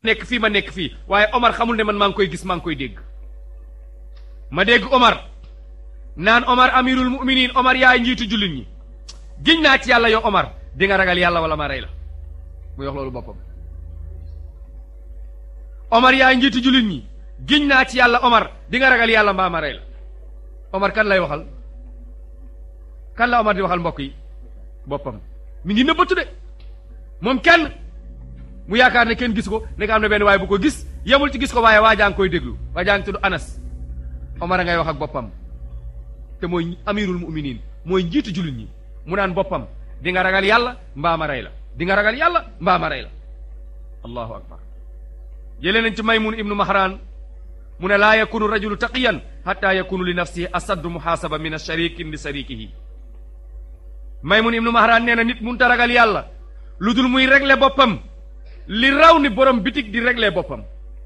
nekk fii ma nekk fii waaye Omar xamul ne man maa ngi koy gis maa ngi koy dégg ma dégg Omar naan Omar amirul muminin Omar yaay njiitu jullit ñi giñ naa ci yàlla yow Omar di nga ragal yàlla wala ma rey la muy wax loolu boppam Omar yaay njiitu jullit ñi giñ naa ci yàlla Omar di nga ragal yàlla mbaa ma rey la Omar kan lay waxal kan la Omar di waxal mbokk yi boppam mi ngi nëbbatu de moom kenn mu yaakaar ne kenn gis ko ne am na benn waaye bu ko gis yemul ci gis ko waaye waa jaa ngi koy déglu waa jaa ngi tudd Anas Omar a ngay wax ak boppam te mooy amirul muminin mooy njiitu jullit ñi mu naan boppam di nga ragal yàlla mbaa ma rey la di nga ragal yàlla mbaa ma rey la allahu akbar jëlee nañ ci maymun ibnu mahran mu ne laa yakunu rajulu taqiyan hatta yakunu li nafsihi asaddu muhaasaba min asharikin li sarikihi maymun ibnu mahran nee na nit munta ragal yàlla lu dul muy régler boppam li raw ni borom bitig di régler boppam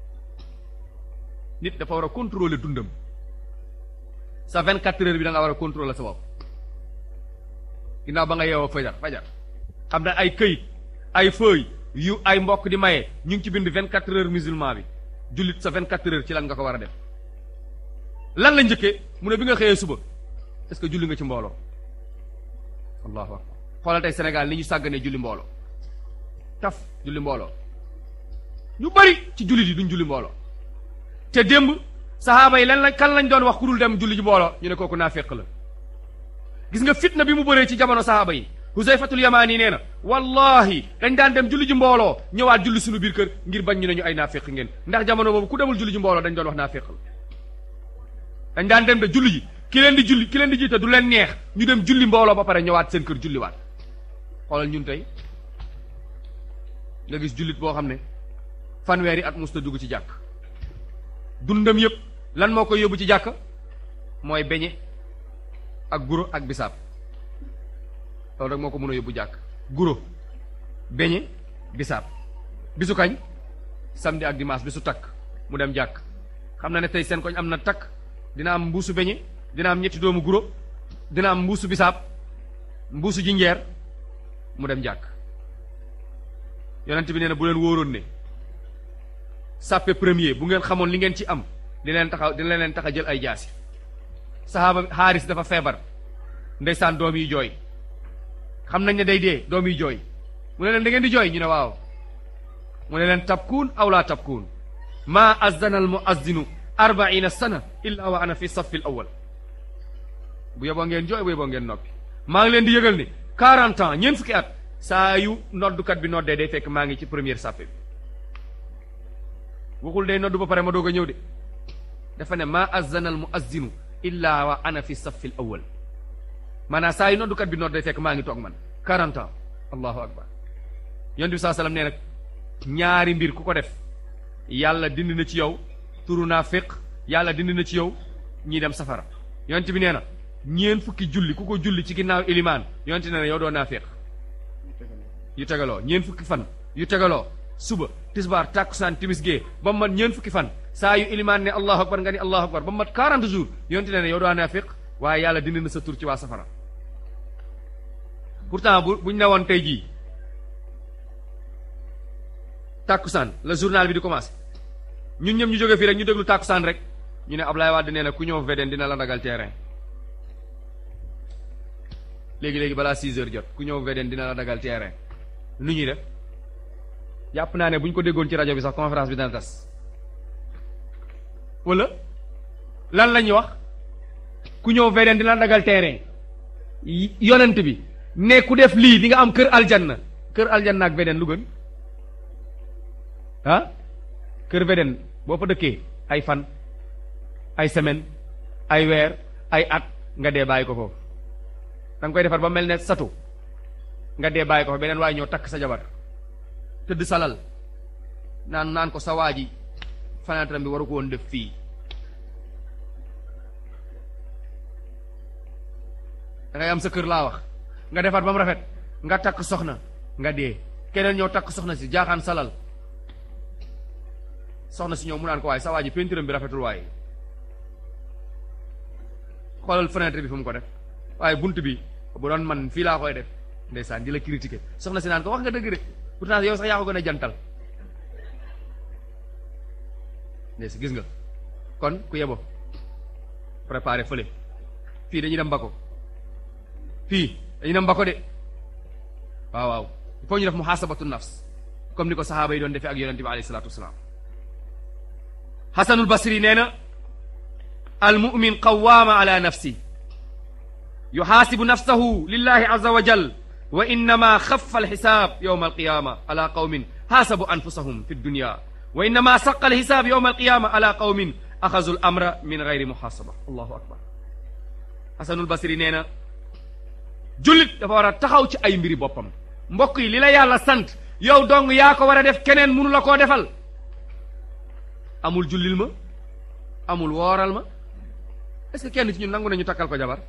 nit dafa war a contrôler dundam sa 24 heures bi da nga war a contrôler sa bopp ginnaaw ba nga yeewoo fajar fajar xam na ay këyit ay feuille yu ay mbokk di maye ñu ngi ci bind 24 heures musulman bi jullit sa 24 heures ci lan nga ko war a def lan la njëkkee mu ne bi nga xëyee suba est-ce que julli nga ci mbooloo allahu akbar xoolal tey Sénégal ni ñu sàgganee julli mbooloo taf julli mbooloo ñu bari ci jullit yi duñ julli mbooloo te démb saxaaba yi lan lañ kan lañ doon wax ku dul dem julli ji mbooloo ñu ne kooku naaféq la gis nga fitna bi mu bëree ci jamono saxaaba yi Huzayfatul Yamaani nee na wallahi dañ daan dem julli ji mbooloo ñëwaat julli suñu biir kër ngir bañ ñu ne ñu ay naaféq ngeen ndax jamono boobu ku demul julli ji mbooloo dañ doon wax naaféq la dañ daan dem de julli ji ki leen di julli ki leen di jiite du leen neex ñu dem julli mbooloo ba pare ñëwaat seen kër julliwaat xoolal ñun tey nga gis jullit boo xam ne fanweeri at musta dugg ci jàkk dundam yëpp lan moo koy yóbbu ci jàkk mooy beñe ak guro ak bisaab loolu rek moo ko mën a yóbbu jàkk guro beñe bisaab bisu kañ samedi ak dimanche bisu takk mu dem jàkk xam na ne tey seen koñ am na takk dina am mbuusu beñe dina am ñetti doomu guro dina am mbuusu bisaab mbuusu jinjeer mu dem jàkk yonent bi nee na bu leen wóoroon ne sàppe premier bu ngeen xamoon li ngeen ci am di leen taxaw dina leen tax a jël ay jaasi saxaaba xaaris dafa feebar ndeysaan doom yi jooy xam nañ ne day dee doom yi jooy mu ne leen da ngeen di jooy ñu ne waaw mu ne leen tabkuun aw laa tabkuun maa azdana al muazzinu arbaina sana illa wa ana fi safi l awal bu yeboo ngeen jooy bu yeboo ngeen noppi maa ngi leen di yëgal ne quarante ans ñeent fukki at saa yu noddukat bi noddee day fekk maa ngi ci première sàppe bi waxul day noddu ba pare ma doog a ñëw de dafa ne maa azzana al muazzinu illa wa ana fi safi l awal maanaam saa yu noddukat bi nodd day fekk maa ngi toog man quarante ans allahu akbar yonent bi saa sallam nee nag ñaari mbir ku ko def yàlla dindi na ci yow turu naa féq yàlla dindi na ci yow ñii dem safara yonent bi nee na ñeen fukki julli ku ko julli ci ginnaaw ilimaan yonent nee na yow doo naa féq yu tegaloo ñeen fukki fan yu tegaloo suba tisbaar tàkkusaan timis gee ba mu mat ñeen fukki fan saa yu ilimaan ne allahu akbar nga ni allahu akbar ba mu mat 40 jours yonent nee na yow doo naa féq waaye yàlla dindi na sa tur ci waa safara pourtant bu buñ ne woon tey jii tàkkusaan la journal bi di commencé ñun ñëpp ñu jóge fii rek ñu déglu tàkkusaan rek ñu ne Ablaye Wade nee na ku ñëw VDN dina la dagal terrain léegi-léegi balaa 6 heures jot ku ñëw VDN dina la dagal terrain nu ñuy def jàpp naa ne bu ñu ko déggoon ci rajo bi sax conférence bi dana tas wala lan la ñuy wax ku ñëw VDN dina la dagal terrain yonent bi ne ku def lii di nga am kër aljanna kër aljanna ak VDN lu gën ah kër VDN boo fa dëkkee ay fan ay semaine ay weer ay at nga dee bàyyi ko foofu da nga koy defar ba mel ne satu nga dee bàyyi ko fa beneen waaye ñëw takk sa jabar tëdd salal naan naan ko sa waa ji fenêtre bi waru ko woon def fii da ngay am sa kër laa wax nga defar ba mu rafet nga takk soxna nga dee keneen ñëw takk soxna si jaaxaan salal soxna si ñëw mu naan ko waaye sa waa ji peinture bi rafetul waaye xoolal fenêtre bi fu mu ko def waaye bunt bi bu doon man fii laa koy def ndeysaan di la critiquer soxna si naan ko wax nga dëgg de pourtant yow sax yaa ko gën a jantal ne si gis nga kon ku yebo préparé fële fii dañuy dem mbako fii dañuy dem mbako de waaw waaw il faut ñu def muhasabatu nafs comme ni ko saxaaba yi doon defee ak yonente bi alayhi salatu wasalaam xasanul basri nee na al mumin qawaama ala nafsi yuxaasibu nafsahu lillahi aza wa jal wa innama xafa alxisaab yowma alqiyama ala qawmin xaasabu anfusahum fi dunya wa innama saqa alxisaab yowma alqiyama ala qawmin axazu lamra min gayri muxaasaba allahu akbar xasanul basri nee na jullit dafa war a taxaw ci ay mbiri boppam mbokk yi li la yàlla sant yow dong yaa ko war a def keneen mënu la koo defal amul jullil ma amul wooral ma est-ce que kenn ci ñun nangu nañu takkal ko jabar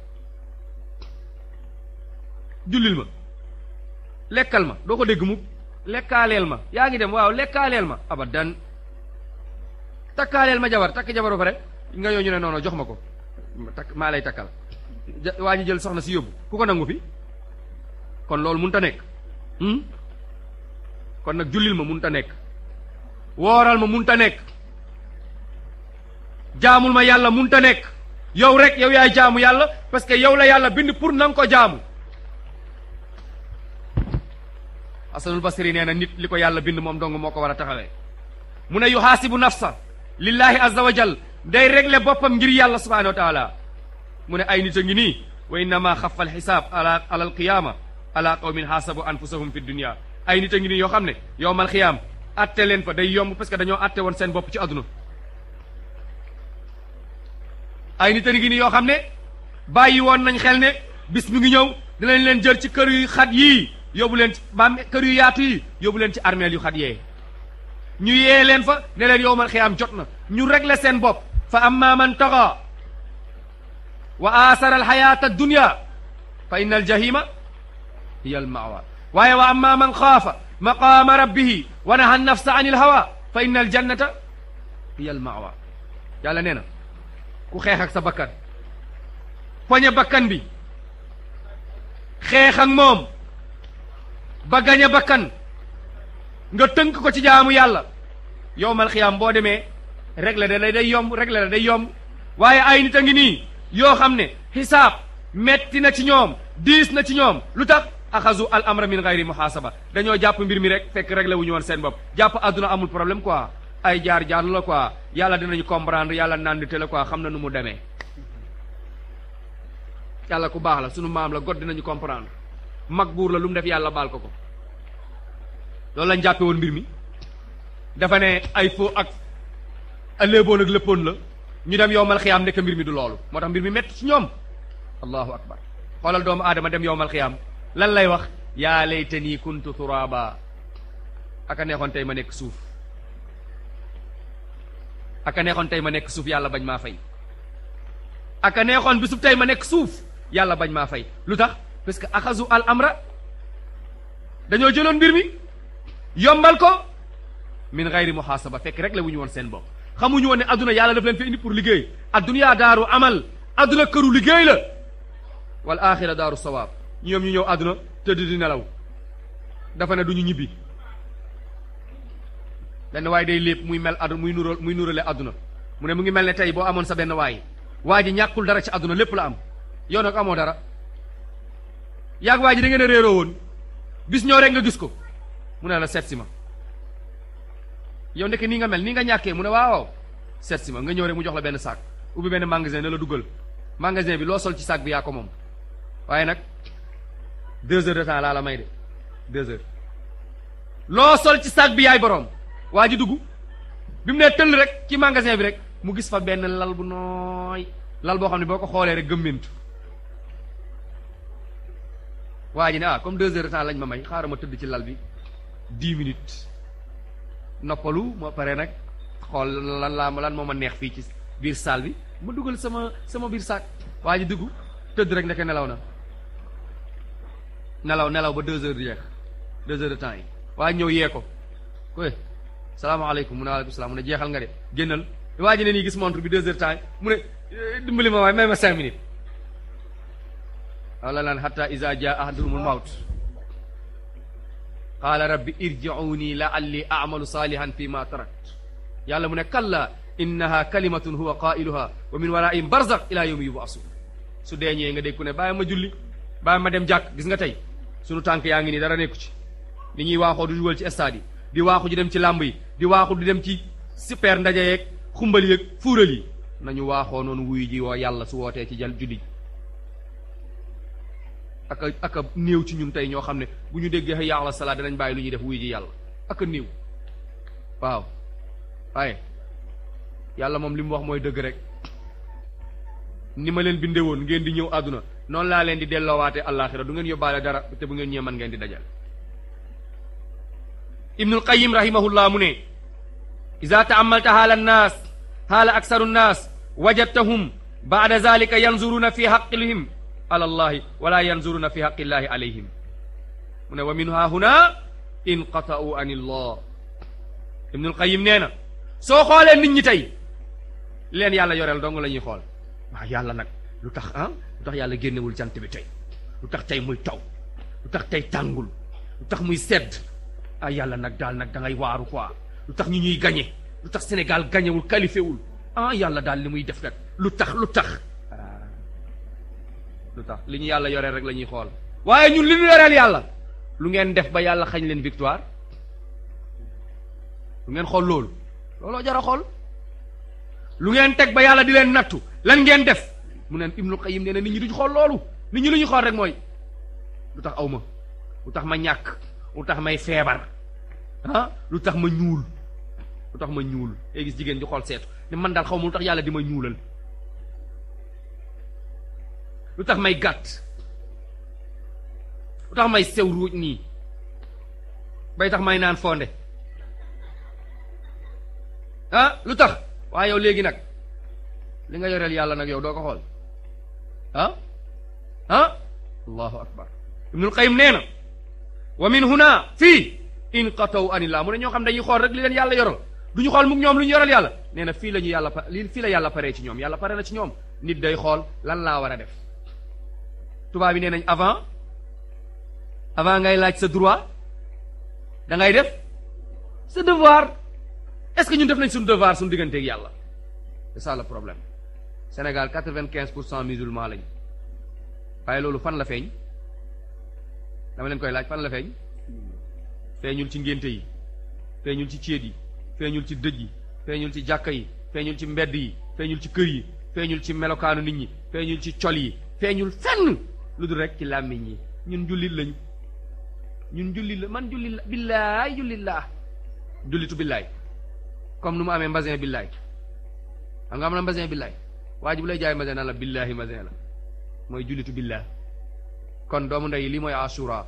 jullil ma lekkal ma doo ko dégg mukk lekkaaleel ma yaa ngi dem waaw lekkaaleel ma abadan takkaaleel ma jabar takk jabar ba pare nga ñëw ñu ne noonu jox ma ko takk maa lay takkal waa ji jël soxna si yóbbu ku ko nangu fi kon loolu mënut a nekk kon nag jullil ma mënut a nekk wooral ma mënut a nekk jaamul ma yàlla mënut a nekk yow rek yow yaay jaamu yàlla parce que yow la yàlla bind pour na nga ko jaamu asanul basri nee na nit li ko yàlla bind moom dong moo ko war a taxawee mu ne yuhaasibu nafsa lillahi azza wa jal day régler boppam ngir yàlla subhanahu wa taala mu ne ay nit a ngi nii wa innama xafa alxisaab ala ala alqiyaama ala qawmin xaasabu anfusahum fi dunia ay nit a ngi nii yoo xam ne yowmal xiyaam atte leen fa day yomb parce que dañoo atte woon seen bopp ci àdduna ay nit a ngi nii yoo xam ne bàyyi woon nañ xel ne bis mi ngi ñëw dinañ leen jël ci kër yu xat yii yóbbu leen ci baam kër yu yaatu yi yóbbu leen ci armeel yu xat yee ñu yee leen fa ne leen yowmal xiyaam jot na ñu régler seen bopp fa amma man taxa wa aasara alxayaata addunya fa inna aljahima hiya almawa waaye wa amma man xaafa maqaama rabbihi wa naha nafsa an ilhawa fa inna aljannata hiya almawa yàlla nee na ku xeex ak sa bakkan poñe bakkan bi xeex ak moom ba gañe bakkan nga tënk ko ci jaamu yàlla yowmal xiyaam boo demee régler da day yomb régler da day yomb waaye ay nit a ngi nii yoo xam ne xisaab metti na ci ñoom diis na ci ñoom lu tax axazu al amra min gayri muhaasaba dañoo jàpp mbir mi rek fekk réglé wu ñu woon seen bopp jàpp àdduna amul problème quoi ay jaar jaar la quoi yàlla dinañu comprendre yàlla nandite la quoi xam na nu mu demee yàlla ku baax la sunu maam la god dinañu comprendre mag buur la lu mu def yàlla baal ko ko loolu lañ jàppe woon mbir mi dafa ne ay faux ak léeboon ak léppoon la ñu dem yowmal xiyaam nekk mbir mi du loolu moo tax mbir mi métti ci ñoom allahu akbar xoolal doomu aadama dem yowmal xiyaam lan lay wax yaa laytanii kuntu turaba aka neexoon tey ma nekk suuf aka neexoon tey ma nekk suuf yàlla bañ maa fay aka neexoon bisub tey ma nekk suuf yàlla bañ maa fay lu tax parce que axazu al amra dañoo jëloon mbir mi yombal ko min gayri muhaasaba fekk rek la wu ñu woon seen bopp xamuñu woon ne adduna yàlla daf leen fi indi pour liggéey adduniyaa daaru amal adduna këru liggéey la wal axira daaru sawaab ñoom ñu ñëw adduna tëdd di nelaw dafa ne du ñu ñibbi benn waay day lépp muy mel adduna muy nural muy nurale adduna mu ne mu ngi mel ne tey boo amoon sa benn waay waa ji ñàkkul dara ci adduna lépp la am yow nag amoo dara yàgg waa ji da ngeen a réeroo woon bis ñëw rek nga gis ko mu ne la seet si ma yow ndeke nii nga mel nii nga ñàkkee mu ne waaw seet si ma nga ñëw rek mu jox la benn sac ubbi benn magasin ne la duggal magasin bi loo sol ci sac bi yaa ko moom waaye nag deux heures de temps laa la may de deux heures loo sol ci sac bi yaay boroom waa ji dugg bi mu nee tëll rek ci magasin bi rek mu gis fa benn lal bu nooy lal boo xam ne boo ko xoolee rek gëmmentu waa ji ne ah comme deux heures de temps lañ ma may xaaral ma tëdd ci lal bi dix minutes noppalu ma pare nag xool lan laa lan moo ma neex fii ci biir salle bi ma dugal sama sama biir saak waa ji dugg tëdd rek ndeke nelaw na nelaw nelaw ba deux heures di jeex deux heures de temps yi waa ñëw yee ko koy salaamaaleykum mu ne waaleykum salaam mu ne jeexal nga de génnal waa ji ne nii gis montre bi deux heures temps yi mu ne dimbali ma waaye may ma cinq minutes wala lan hatta iza jaa ahadumul mawt qaala rabbi irji'uni la'alli a'malu salihan fi ma tarakt yàlla mu ne kalla innaha kalimatun huwa qailuha wa min waraihim barzaq ila yawmi yubasun su deeñee nga dégg ku ne bàyyi ma julli bàyyi ma dem jàkk gis nga tey sunu tànk yaa ngi nii dara nekku ci ni ñuy waaxoo di dugal ci stade yi di waaxu di dem ci làmb yi di waaxu di dem ci super ndaje yeeg xumbal yeeg fuural yi nañu waaxoo noonu wuyu ji woo yàlla su wootee ci jal julli aka aka néew ci ñun tey ñoo xam ne bu ñu déggee hayya ala salaat danañ bàyyi lu ñuy def wuyu ji yàlla aka néew waaw waaye yàlla moom li mu wax mooy dëgg rek ni ma leen bindee woon ngeen di ñëw àdduna noonu laa leen di delloowaate àllaaxira du ngeen yóbbaale dara te bu ngeen ñëwee man ngeen di dajal ibnul qayim rahimahullah mu ne ida taamalta haala annaas haala aksaru nnaas wajadtahum baada zalika yanzuruna fi xaqihim ala allahi wala yanzuruna fi xaqillahi alayhim mu ne wa min ha huna inqata'u an illah ibnul qayim nee na soo xoolee nit ñi tey leen yàlla yoreel dong la ñuy xool waaw yàlla nag lu tax ah lu tax yàlla génnewul jant bi tey lu tax tey muy taw lu tax tey tàngul lu tax muy sedd ah yàlla nag daal nag da ngay waaru quoi lu tax ñu ñuy gañe lu tax Sénégal gañewul qualifié wul ah yàlla daal li muy def nag lu tax lu tax lu tax li ñu yàlla yoreel rek la ñuy xool waaye ñun li ñu yoreel yàlla lu ngeen def ba yàlla xañ leen victoire lu ngeen xool loolu looloo jar a xool lu ngeen teg ba yàlla di leen nattu lan ngeen def mu neen Ibnu Qayyim nee na nit ñi duñ xool loolu nit ñi lu ñu xool rek mooy lu tax aw ma lu tax ma ñàkk lu tax may feebar ah lu tax ma ñuul lu tax ma ñuul ngay gis jigéen di xool seetu ne man daal xaw ma lu tax yàlla di ma ñuulal lu tax may gàtt lu tax may sew ruuj nii bay tax may naan fonde ah lu tax waaye yow léegi nag li nga yoreel yàlla nag yow doo ko xool ah ah allahu akbar ibnul qayyim nee na wa min huna fii inqataw anillah mu ne ñoo xam dañuy xool rek li leen yàlla yoral du ñu xool mukk ñoom lu ñu yoral yàlla nee na fii la ñu yàlla pa lii fii la yàlla paree ci ñoom yàlla pare na ci ñoom nit day xool lan laa war a def tubaab yi nee nañ avant avant ngay laaj sa droit da ngay def sa devoir est-ce que ñun def nañ suñu devoir suñu digganteeg yàlla c'est ça le problème Sénégal quatre-vingt-quinze pour cent musulmans lañ waaye loolu fan la feeñ dama leen koy laaj fan la feeñ feeñul ci ngénte yi feeñul ci céet yi feeñul ci dëj yi feeñul ci jàkka yi feeñul ci mbedd yi feeñul ci kër yi feeñul ci melokaanu nit ñi feeñul ci col yi feeñul fenn lu dul rek ci làmmiñ yi ñun jullit lañu ñun jullit la man jullit la billaay jullit laa jullitu billaay comme nu mu amee mbasin billaay xam nga am na mbasin billaay waa ji bu lay jaay mbasin naan la billaahi mbasin la mooy jullitu billaay kon doomu ndey lii mooy asura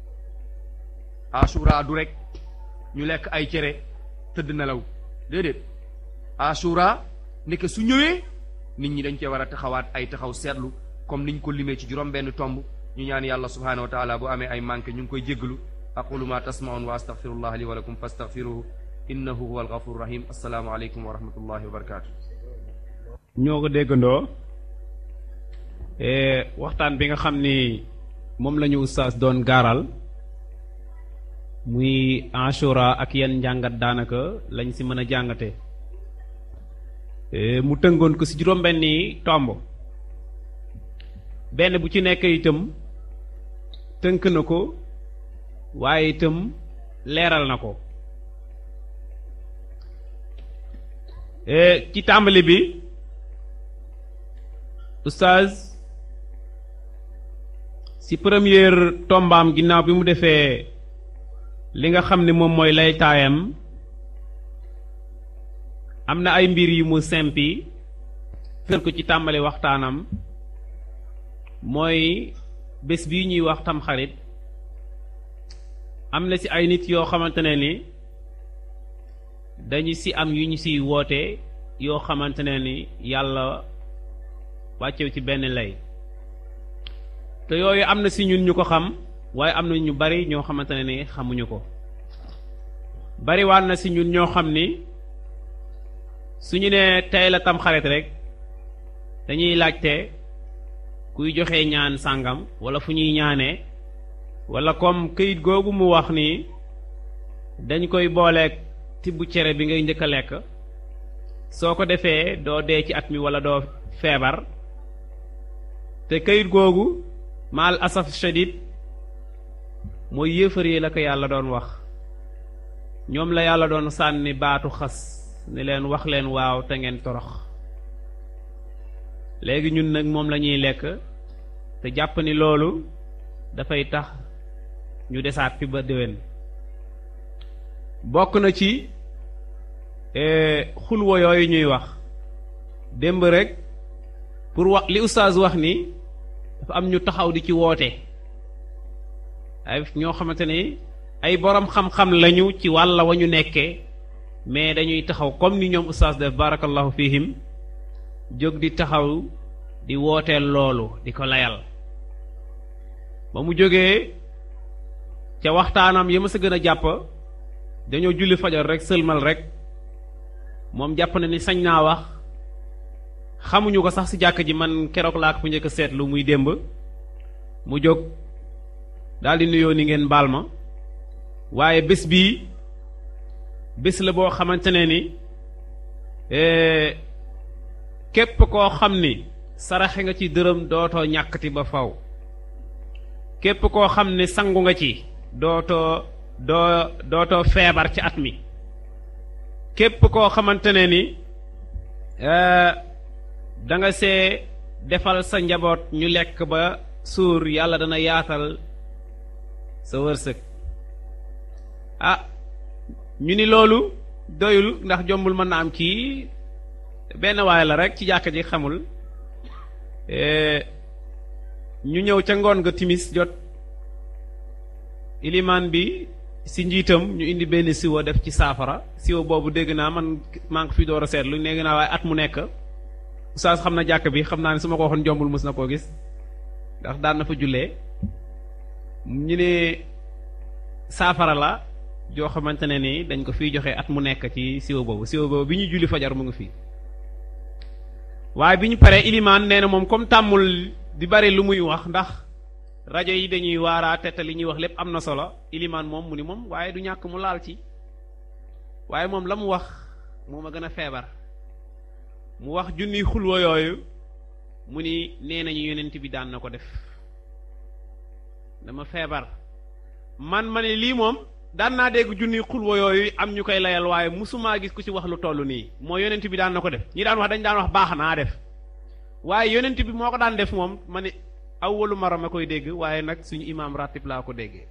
asura du rek ñu lekk ay cere tëdd nelaw déedéet asura nekk su ñëwee nit ñi dañ cee war a taxawaat ay taxaw seetlu comme niñ ko limee ci juróom benn tomb ñu ñaan yàlla subhanahu wa taala bu amee ay manqué ñu ngi koy jéggalu aqulu ma tasmaun wa astaghfirullah li wa lakum fastaghfiruhu innahu huwa alghafur rahim assalaamu aleykum wa rahmatullahi wa barakatu ñoo ko déggandoo waxtaan bi nga xam ni moom la ñu ustaas doon gaaral muy Ashura ak yan njàngat daanaka lañ si mën a jàngate mu tëngoon ko si juróom-benni tomb benn bu ci nekk itam tënk na ko waaye itam leeral na ko ci tàmbali bi oustaz ci première tombaam ginnaaw bi mu defee li nga xam ne moom mooy lay taayam am na ay mbir yu mu sempi fër ko ci tàmbali waxtaanam mooy bés bii ñuy wax tamxarit am na ci ay nit yoo xamante ne ni dañu ci am yu ñu ciy woote yoo xamante ne ni yàlla wàccew ci benn lay te yooyu am na ci ñun ñu ko xam waaye am na ñu bari ñoo xamante ne ni xamuñu ko bariwaan na ci ñun ñoo xam ni suñu ne tey la tamxarit rek dañuy laajte kuy joxe ñaan sàngam wala fu ñuy ñaanee wala comme këyit googu mu wax ni dañ koy booleeg tibb cere bi ngay njëkk a lekk soo ko defee doo dee ci at mi wala doo feebar te kayit googu maal asaf shadid mooy yéefar yi la ko yàlla doon wax ñoom la yàlla doon sànni baatu xas ni leen wax leen waaw te ngeen torox léegi ñun nag moom la ñuy lekk te jàpp ni loolu dafay tax ñu desaat fi ba déwén bokk na ci xulwa yooyu ñuy wax démb rek pour wax li oustaz wax ni dafa am ñu taxaw di ci woote ay ñoo xamante ni ay borom xam-xam lañu ci wàlla wa ñu nekkee mais dañuy taxaw comme ni ñoom oustaz def barakallahu fihim jóg di taxaw di wooteel loolu di ko layal ba mu jógee ca waxtaanam yi ma sa gën a jàpp dañoo julli fajar rek sëlmal rek moom jàpp na ni sañ naa wax xamuñu ko sax ci jàkk ji man keroog laa ko fu njëkk a seetlu muy démb mu jóg daldi nuyoo ni ngeen baal ma waaye bés bii bés la boo xamante ne ni képp koo xam ni saraxe nga ci dërëm dootoo ñàkkati ba faw képp koo xam ni sangu nga ci dootoo doo dootoo feebar ci at mi képp koo xamante ne ni da nga see defal sa njaboot ñu lekk ba suur yàlla dana yaatal sa wërsëg ah ñu ni loolu doyul ndax jombul mën na am kii benn waay la rek ci jàkka ji xamul ñu ñëw ca ngoon nga timis jot ilimaan bi si njiitam ñu indi benn siwo def ci saafara siwo boobu dégg naa man maa ngi fi door a seetlu dégg naa waaye at mu nekk oustaz xam na jàkk bi xam naa ne su ma ko waxoon jombul mës na koo gis ndax daan na fa jullee ñu ne saafara la joo xamante ne ni dañ ko fiy joxe at mu nekk ci siwo boobu siwo boobu bi ñuy julli fajar mu ngi fii waaye bi ñu paree ilimaan nee na moom comme tàmmul di bari lu muy wax ndax rajo yi dañuy waaraate te li ñuy wax lépp am na solo ilimaan moom mu ni moom waaye du ñàkk mu laal ci waaye moom la mu wax moom a gën a feebar mu wax junniy xulwa yooyu mu ni nee nañu yonent bi daan na ko def dama feebar man ma ne lii moom daan naa dégg junniy xulwa yooyu am ñu koy layal waaye musumaa gis ku ci wax lu toll nii moo yonent bi daan na ko def ñi daan wax dañ daan wax baax naa def waaye yonent bi moo ko daan def moom ma ne awwalu mara ma koy dégg waaye nag suñu imaam ratib laa ko déggee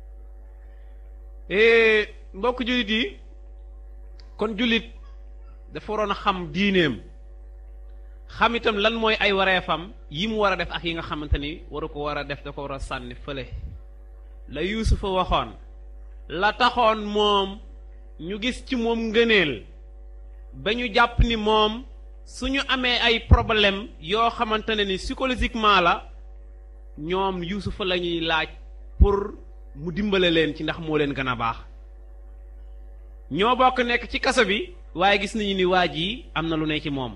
mbokk jullit yi kon jullit dafa waroon a xam diineem xam itam lan mooy ay wareefam yi mu war a def ak yi nga xamante ni waru ko war a def da ko war a sànni fële la yuusufa waxoon la taxoon moom ñu gis ci moom ngëneel ba ñu jàpp ni moom suñu amee ay problème yoo xamante ne ni psychologiquement la ñoom yuusufa la ñuy laaj pour mu dimbale leen ci ndax moo leen gën a baax ñoo bokk nekk ci kaso bi waaye gis nañu ni waa ji am na lu ne ci moom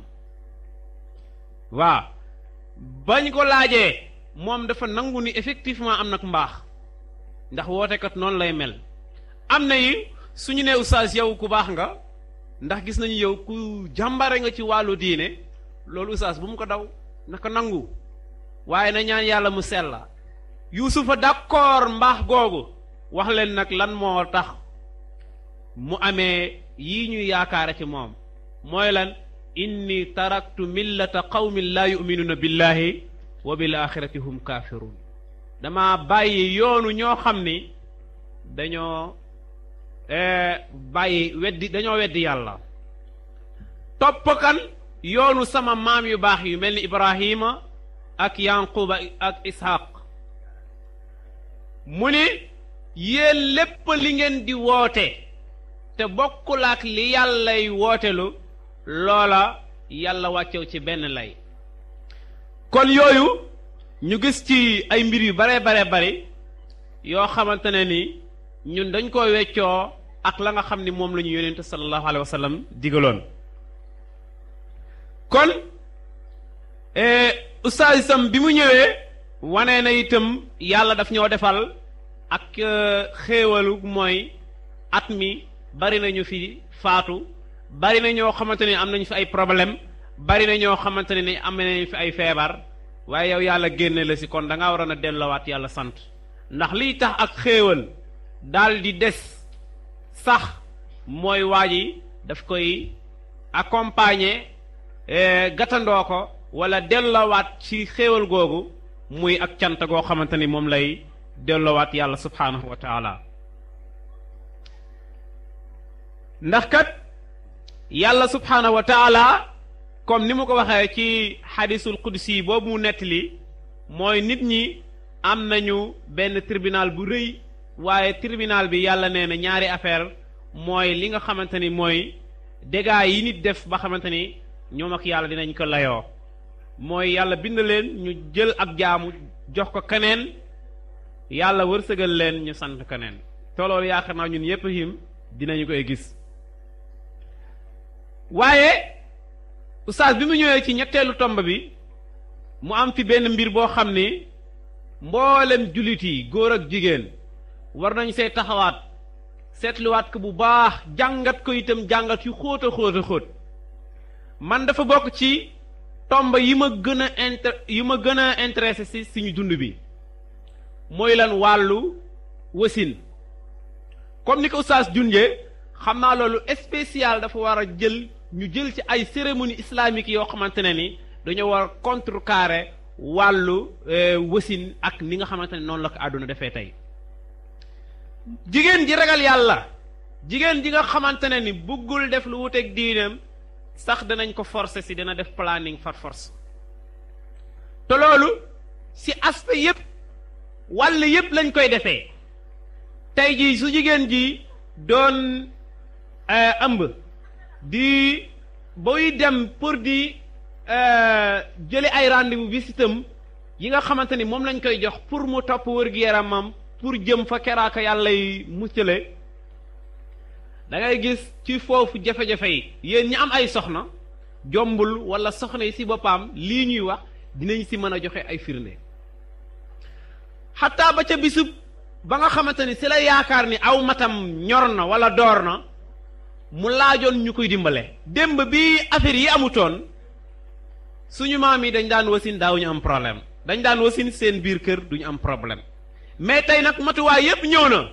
waaw bañ ko laajee moom dafa nangu ni effectivement am nag mbaax ndax wootekat noonu lay mel am na yi suñu ne oustaz yow ku baax nga ndax gis nañu yow ku jàmbare nga ci wàllu diine loolu oustaz bu mu ko daw naka nangu waaye na ñaan yàlla mu sella yuusufa d'accord mbaax googu wax leen nag lan moo tax mu amee yii ñuy yaakaare ci moom mooy lan inni taraktu millata qawmin laa yuminuuna billahi wa bil axirati hum kaafiruun dama bàyyi yoonu ñoo xam ni dañoo bàyyi weddi dañoo weddi yàlla topp kan yoonu sama maam yu baax yu mel ni ibrahima ak yanquba ak ishaq mu ni yéen lépp li ngeen di woote te bokkul ak li yàllay wootelu loola yàlla wàccew ci benn lay kon yooyu ñu gis ci ay mbir yu bare bare bari yoo xamante ne ni ñun dañ ko weccoo ak la nga xam ni moom la ñu yonente sallallahu alayhi wa sallam digaloon kon ustaas itam bi mu ñëwee wane na itam yàlla daf ñoo defal ak xéewalu mooy at mi bari nañu fi faatu bari na ñoo xamante ne am nañu fi ay problème bari na ñoo xamante ne ni am nañu fi ay feebar waaye yow yàlla génne la si kon da ngaa waroon a delloowaat yàlla sant ndax liy tax ak xéewal daal di des sax mooy waa ji daf koy accompagner gàttandoo ko wala delloowaat ci xéewal googu muy ak cant goo xamante ni moom lay delloowaat yàlla subhaanahu wa taala ndax kat yàlla subhaanahu wa taala comme ni mu ko waxee ci xadisul qudsi boobu mu nettali mooy nit ñi am nañu benn tribunal bu rëy waaye tribunal bi yàlla nee na ñaari affaire mooy li nga xamante ni mooy dégâts yi nit def ba xamante ni ñoom ak yàlla dinañ ko layoo mooy yàlla bind leen ñu jël ak jaamu jox ko keneen yàlla wërsëgal leen ñu sant keneen te loolu yaakaar naa ñun yépp him dinañu koy gis waaye oustaz bi mu ñëwee ci ñetteelu tomb bi mu am fi benn mbir boo xam ni mboolem jullit yi góor ak jigéen war nañ see taxawaat seetluwaat ko bu baax jàngat ko itam jàngat yu xóot a xóot a xóot man dafa bokk ci tomb yi ma gën a inter yi ma gën a intéressé si suñu dund bi mooy lan wàllu wasin comme ni ko oustaz junjee xam naa loolu spécial dafa war a jël ñu jël ci ay cérémonie islamique yoo xamante ne ni dañoo war contrecarrer wàllu wasin ak ni nga xamante ne noonu la ko àdduna defee tey jigéen ji ragal yàlla jigéen ji nga xamante ne ni bëggul def lu wuteeg diineem sax danañ ko forcer si dina def planning far force te loolu si aspect yépp wàll yépp lañ koy defee tey jii su jigéen ji doon ëmb di booy dem pour di jële ay rendez-vous visitam yi nga xamante ni moom lañ koy jox pour mu topp wër-gu-yaramam pour jëm fa keraaka yàlla yi muccale da ngay gis ci foofu jafe-jafe yi yéen ñi am ay soxna jombul wala soxna yi si boppam lii ñuy wax dinañ si mën a joxe ay firnde xataa ba ca bisub ba nga xamante ni si la yaakaar ni aw matam ñor na wala door na mu laajoon ñu koy dimbale démb bi affaire yi amutoon suñu maam yi dañ daan wasin daawuñu am problème dañ daan wasin seen biir kër duñu am problème mais tey nag matuwaay yépp ñëw na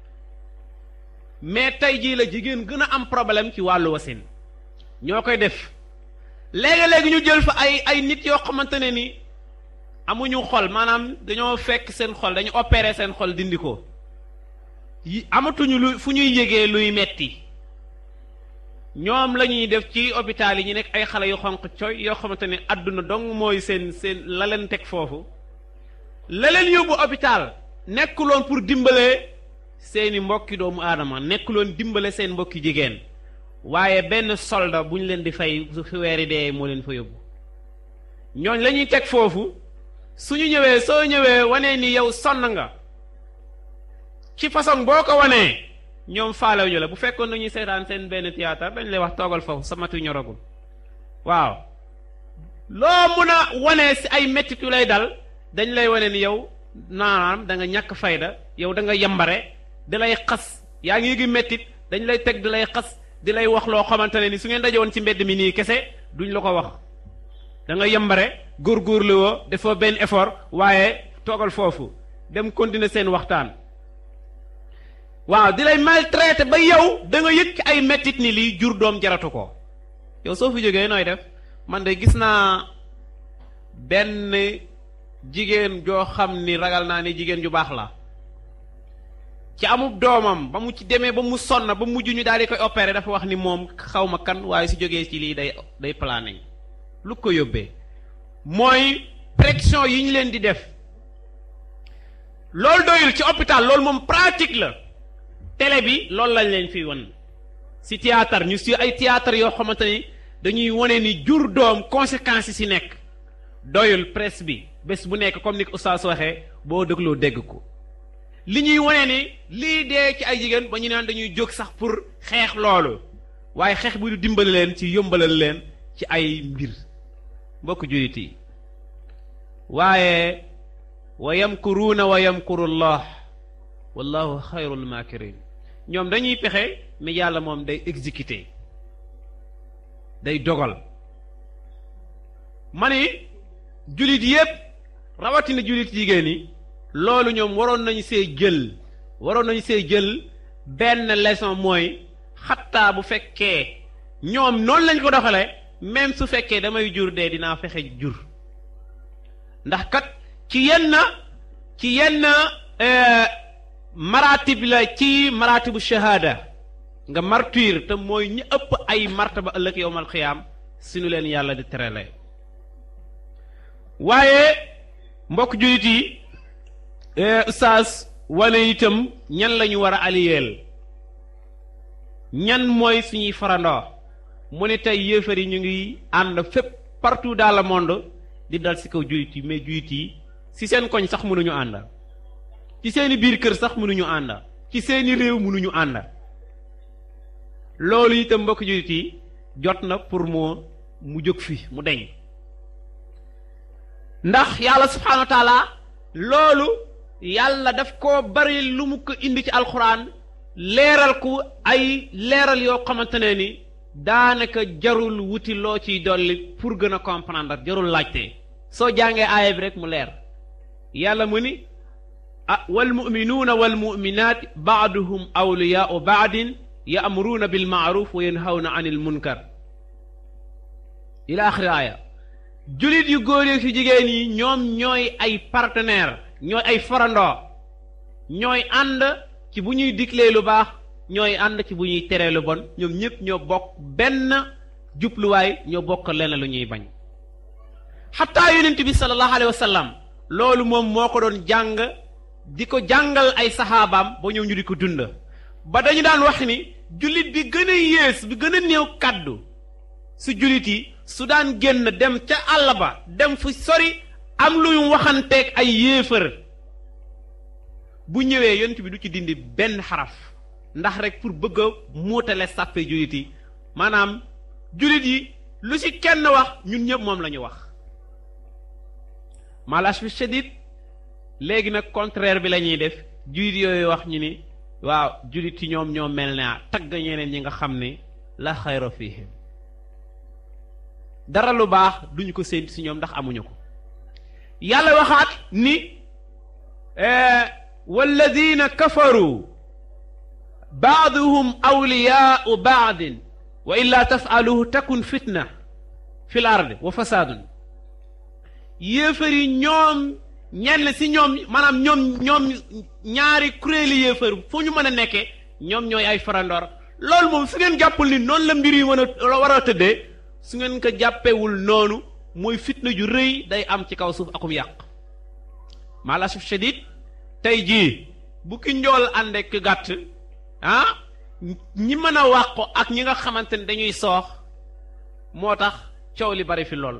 mais tey jii la jigéen gën a am problème ci wàllu wasin ñoo koy def léegi-léegi ñu jël fa ay ay nit yoo xamante ne ni amuñu xol maanaam dañoo fekk seen xol dañu opérer seen xol dindi ko yi amatuñu lu fu ñuy yégee luy metti ñoom la ñuy def ci hôpital yi ñu nekk ay xale yu xonq coy yoo xamante ne àdduna dong mooy seen seen la leen teg foofu la leen yóbbu hôpital nekkuloon pour dimbale seeni mbokki doomu aadama nekkuloon dimbale seen mbokki jigéen waaye benn solda bu ñu leen di fay su fi weeri dee moo leen fa yóbbu ñooñ la ñuy teg foofu suñu ñëwee soo ñëwee wanee ni yow sonn nga ci façon boo ko wanee ñoom faalew ñu la bu fekkoon nañuy seetaan seen benn théâtre dañ lay wax toogal foofu sa matu ñoragul waaw loo mun a wane si ay mettit yu lay dal dañ lay wane ni yow naanaam da nga ñàkk fayda yow da nga yambare di lay xas yaa ngi yëgi mettit dañ lay teg di lay xas di lay wax loo xamante ne ni su ngeen dajewoon ci mbedd mi nii kese duñ la ko wax da nga yambare góorgóorlu woo defoo benn effort waaye toogal foofu dem continuer seen waxtaan waaw di lay maltraité ba yow da nga yëg ci ay mettit ni lii jur doom jaratu ko yow soo fi jógee nooy def man de gis naa benn jigéen joo xam ni ragal naa ni jigéen ju baax la ci amub doomam ba mu ci demee ba mu sonn ba mujj ñu daal di koy opérer dafa wax ni moom xaw ma kan waaye su jógee ci lii day day planning lu ko yóbbee mooy pression yi ñu leen di def loolu doyul ci hôpital loolu moom pratique la télé bi loolu lañ leen fi won si théâtre ñu si ay théâtre yoo xamante ni dañuy wane ni jur doom conséquences yi si nekk doyul presse bi bés bu nekk comme ni ko oustaz waxee boo dégloo dégg ko li ñuy wane ni lii dee ci ay jigéen ba ñu naan dañuy jóg sax pour xeex loolu waaye xeex bi du dimbali leen ci yombalal leen ci ay mbir mbokk jullit yi waaye wa yamkuruuna wa yamkuru llah wallahu xayrul makirin ñoom dañuy pexe mais yàlla moom day exécuter day dogal ma ni jullit yépp rawatina jullit jigéen yi loolu ñoom waroon nañu see jël waroon nañu see jël benn leçon mooy xattaa bu fekkee ñoom noonu lañ ko doxale même su fekkee damay jur dee dinaa fexe jur ndax kat ci yenn ci yenn maratib la ci maratibu shahada nga martyr te mooy ñi ëpp ay martaba ëllëg yowmal xiyaam si nu leen yàlla di terale waaye mbokk jullit yi ustaas wane itam ñan la ñu war a aliyeel ñan mooy suñuy farandoo mu ne tey yéefar yi ñu ngi ànd fépp partout dans le monde di dal ci kaw jullit yi mais jullit yi ci seen koñ sax mënuñu ànd ci seeni biir kër sax mënuñu ànd ci seeni réew mënuñu ànd loolu itam mbokk jullit yi jot na pour mu mu jóg fi mu deñ ndax yàlla subhaanahu wa taala loolu yàlla daf ko bari lu mu ko indi ci alxuraan leeral ko ay leeral yoo xamante ne ni daanaka jarul wuti loo ciy dolli pour gën a comprendre jarul laajte soo jàngee aaya bi rek mu leer yàlla mu ni ah wal muminuuna wal muminaat baaduhum awliyaau baadin yaamuruuna bil maaruf wa yanhawna anil munkar ila axiri aaya julit yu góor yi ci jigéen yi ñoom ñooy ay partenaire ñooy ay farandoo ñooy ànd ci bu ñuy diglee lu baax ñooy ànd ci bu ñuy teree lu bon ñoom ñëpp ñoo bokk benn jubluwaay ñoo bokk lenn lu ñuy bañ xataa yonent bi sallallahu alayhi wa sallam loolu moom moo ko doon jàng di ko jàngal ay saxaabaam ba ñëw ñu di ko dund ba dañu daan wax ni jullit bi gën a yées bi gën a néew kàddu su jullit yi su daan génn dem ca àll ba dem fu sori am lu ñu waxanteeg ay yéefar bu ñëwee yonent bi du ci dindi benn xaraf ndax rek pour bëgg a muutale sàppe jullit yi maanaam jullit yi lu ci kenn wax ñun ñëpp moom la ñu wax malash bi shadid léegi nag contraire bi la ñuy def jullit yooyu wax ñu ni waaw jullit yi ñoom ñoo mel ne tagg ñeneen ñi nga xam ni la xayra fihim dara lu baax duñu ko séentu ci ñoom ndax amuñu ko yàlla waxaat ni walladina kafaru baaduhum awliyaau baadin wa illa tafaaluhu takun fitna fi l ard wa fasaadun yéefar yi ñoom ñenn ci ñoom maanaam ñoom ñoom ñaari kuréeli yéefar fu ñu mën a nekkee ñoom ñooy ay farandoor loolu moom su ngeen jàppul ni noonu la mbir yi mën a war a tëddee su ngeen ko jàppewul noonu mooy fitna ju rëy day am ci kaw suuf akum yàq maalasuf shadid tey jii bu ki njool ànd ak gàtt ah ñi mën a wàqu ak ñi nga xamante ne dañuy soox moo tax coow li bari fi lool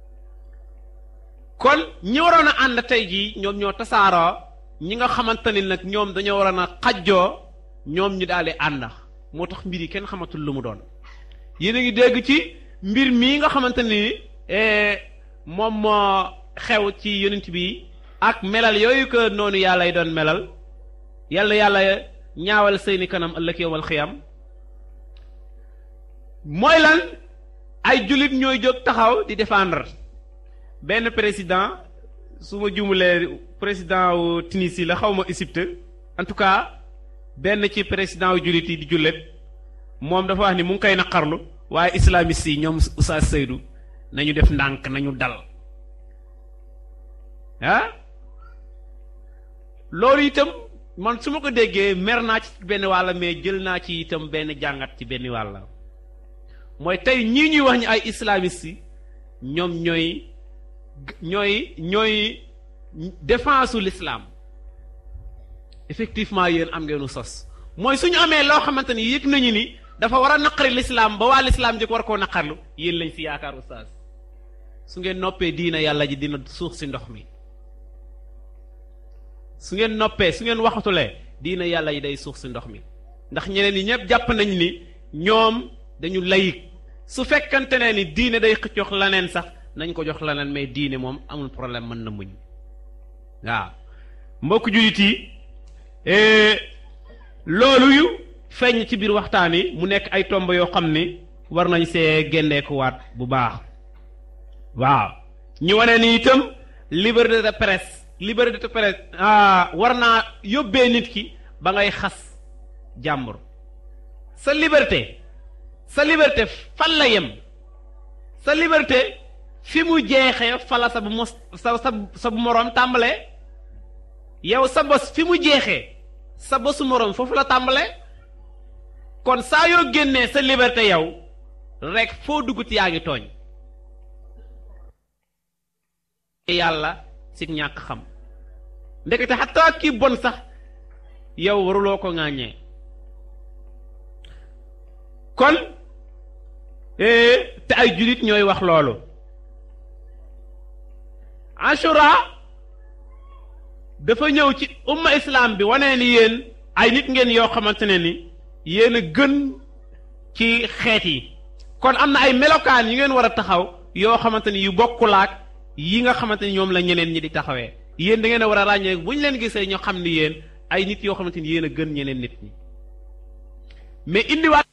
kon ñi waroon a ànd tey jii ñoom ñoo tasaaroo ñi nga xamante ni nag ñoom dañoo waroon a xajjoo ñoom ñu daal di ànd moo tax mbir yi kenn xamatul lu mu doon yéen a ngi dégg ci mbir mii nga xamante ni moom moo xew ci yonent bi ak melal yooyu ko noonu yàlla y doon melal yàlla yàlla ñaawal seeni kanam ëllëg yowmal xiyam mooy lan ay jullit ñooy jóg taxaw di défendre benn président su ma jumulee président wu Tunisie la xaw ma Égypte en tout cas benn ci président wu jullit yi di jullet moom dafa wax ni mu ngi koy naqarlu waaye islamiste yi ñoom Oustaz Seydou nañu def ndànk nañu dal ah loolu itam man su ma ko déggee mer naa ci benn wàll mais jël naa ci itam benn jàngat ci benn wàll mooy tey ñii ñuy wax ñu ay islamiste yi ñoom ñooy ñooy ñooy défense u l'islam effectivement yéen am ngeenu sos mooy suñu amee loo xamante ni yëg nañu ni dafa war a naqari l'islam ba waa l'islam jëkk war koo naqarlu yéen lañ si yaakaar oustaz su ngeen noppee diina yàlla ji dina suux si ndox mi su ngeen noppee su ngeen waxatulee diina yàlla yi day suux si ndox mi ndax ñeneen ñi ñëpp jàpp nañ ni ñoom dañu layik su fekkante ne ni diine day jox leneen sax nañ ko jox leneen mais diine moom amul problème mën na muñ waaw mbokk jullit yi loolu yu feeñ ci biir waxtaan yi mu nekk ay tomb yoo xam ni war nañ see génneekuwaat bu baax waaw ñu wane ni itam liberté de presse liberté de presse ah war naa yóbbee nit ki ba ngay xas jàmbur sa liberté sa liberté fan la yem sa liberté fi mu jeexee fala sa bu mos sa sa sa bu moroom tàmbalee yow sa bos fi mu jeexee sa bosu moroom foofu la tàmbalee kon saa yoo génnee sa liberté yow rek foo dugguti yaa ngi tooñ yàlla si ñàkk xam ndekete xataa kii bon sax yow waruloo ko ŋàññee kon te ay julit ñooy wax loolu ashura dafa ñëw ci umma islam bi wane ni yéen ay nit ngeen yoo xamante ne ni yéen a gën ci xeet yi kon am na ay melokaan yu ngeen war a taxaw yoo xamante ni yu bokkulaak yi nga xamante ni ñoom la ñeneen ñi di taxawee yéen da ngeen a war a ràññee bu ñu leen gisee ñoo xam ni yéen ay nit yoo xamante ni yéen a gën ñeneen nit ñi mais indiwaat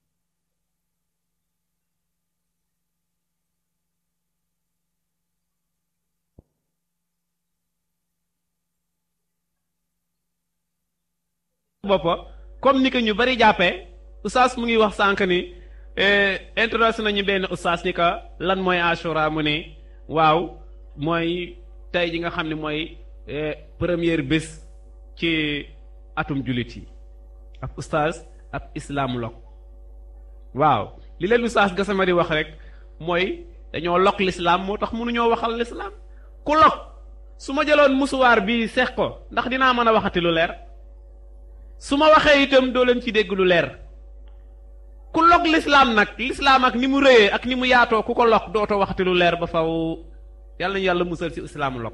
boppa comme ni ko ñu bari jàppee oustaz mu ngi wax sànq ni introduction nañu benn oustaz ni ko lan mooy ashura mu ne waaw mooy tey ji nga xam ne mooy première bés ci atum jullit yi ab oustaz ab islam lok waaw li leen oustaz Gassama di wax rek mooy dañoo lok l'islam moo tax mënuñoo waxal l'islam ku lok su ma jëloon musuwaar bi seex ko ndax dinaa mën a waxati lu leer su ma waxee itam doo leen ci dégg lu leer ku log lislaam nag lislaam ak ni mu rëyee ak ni mu yaatoo ku ko log dootoo waxati lu leer ba faw yàlla nañu yàlla musal ci islaamu log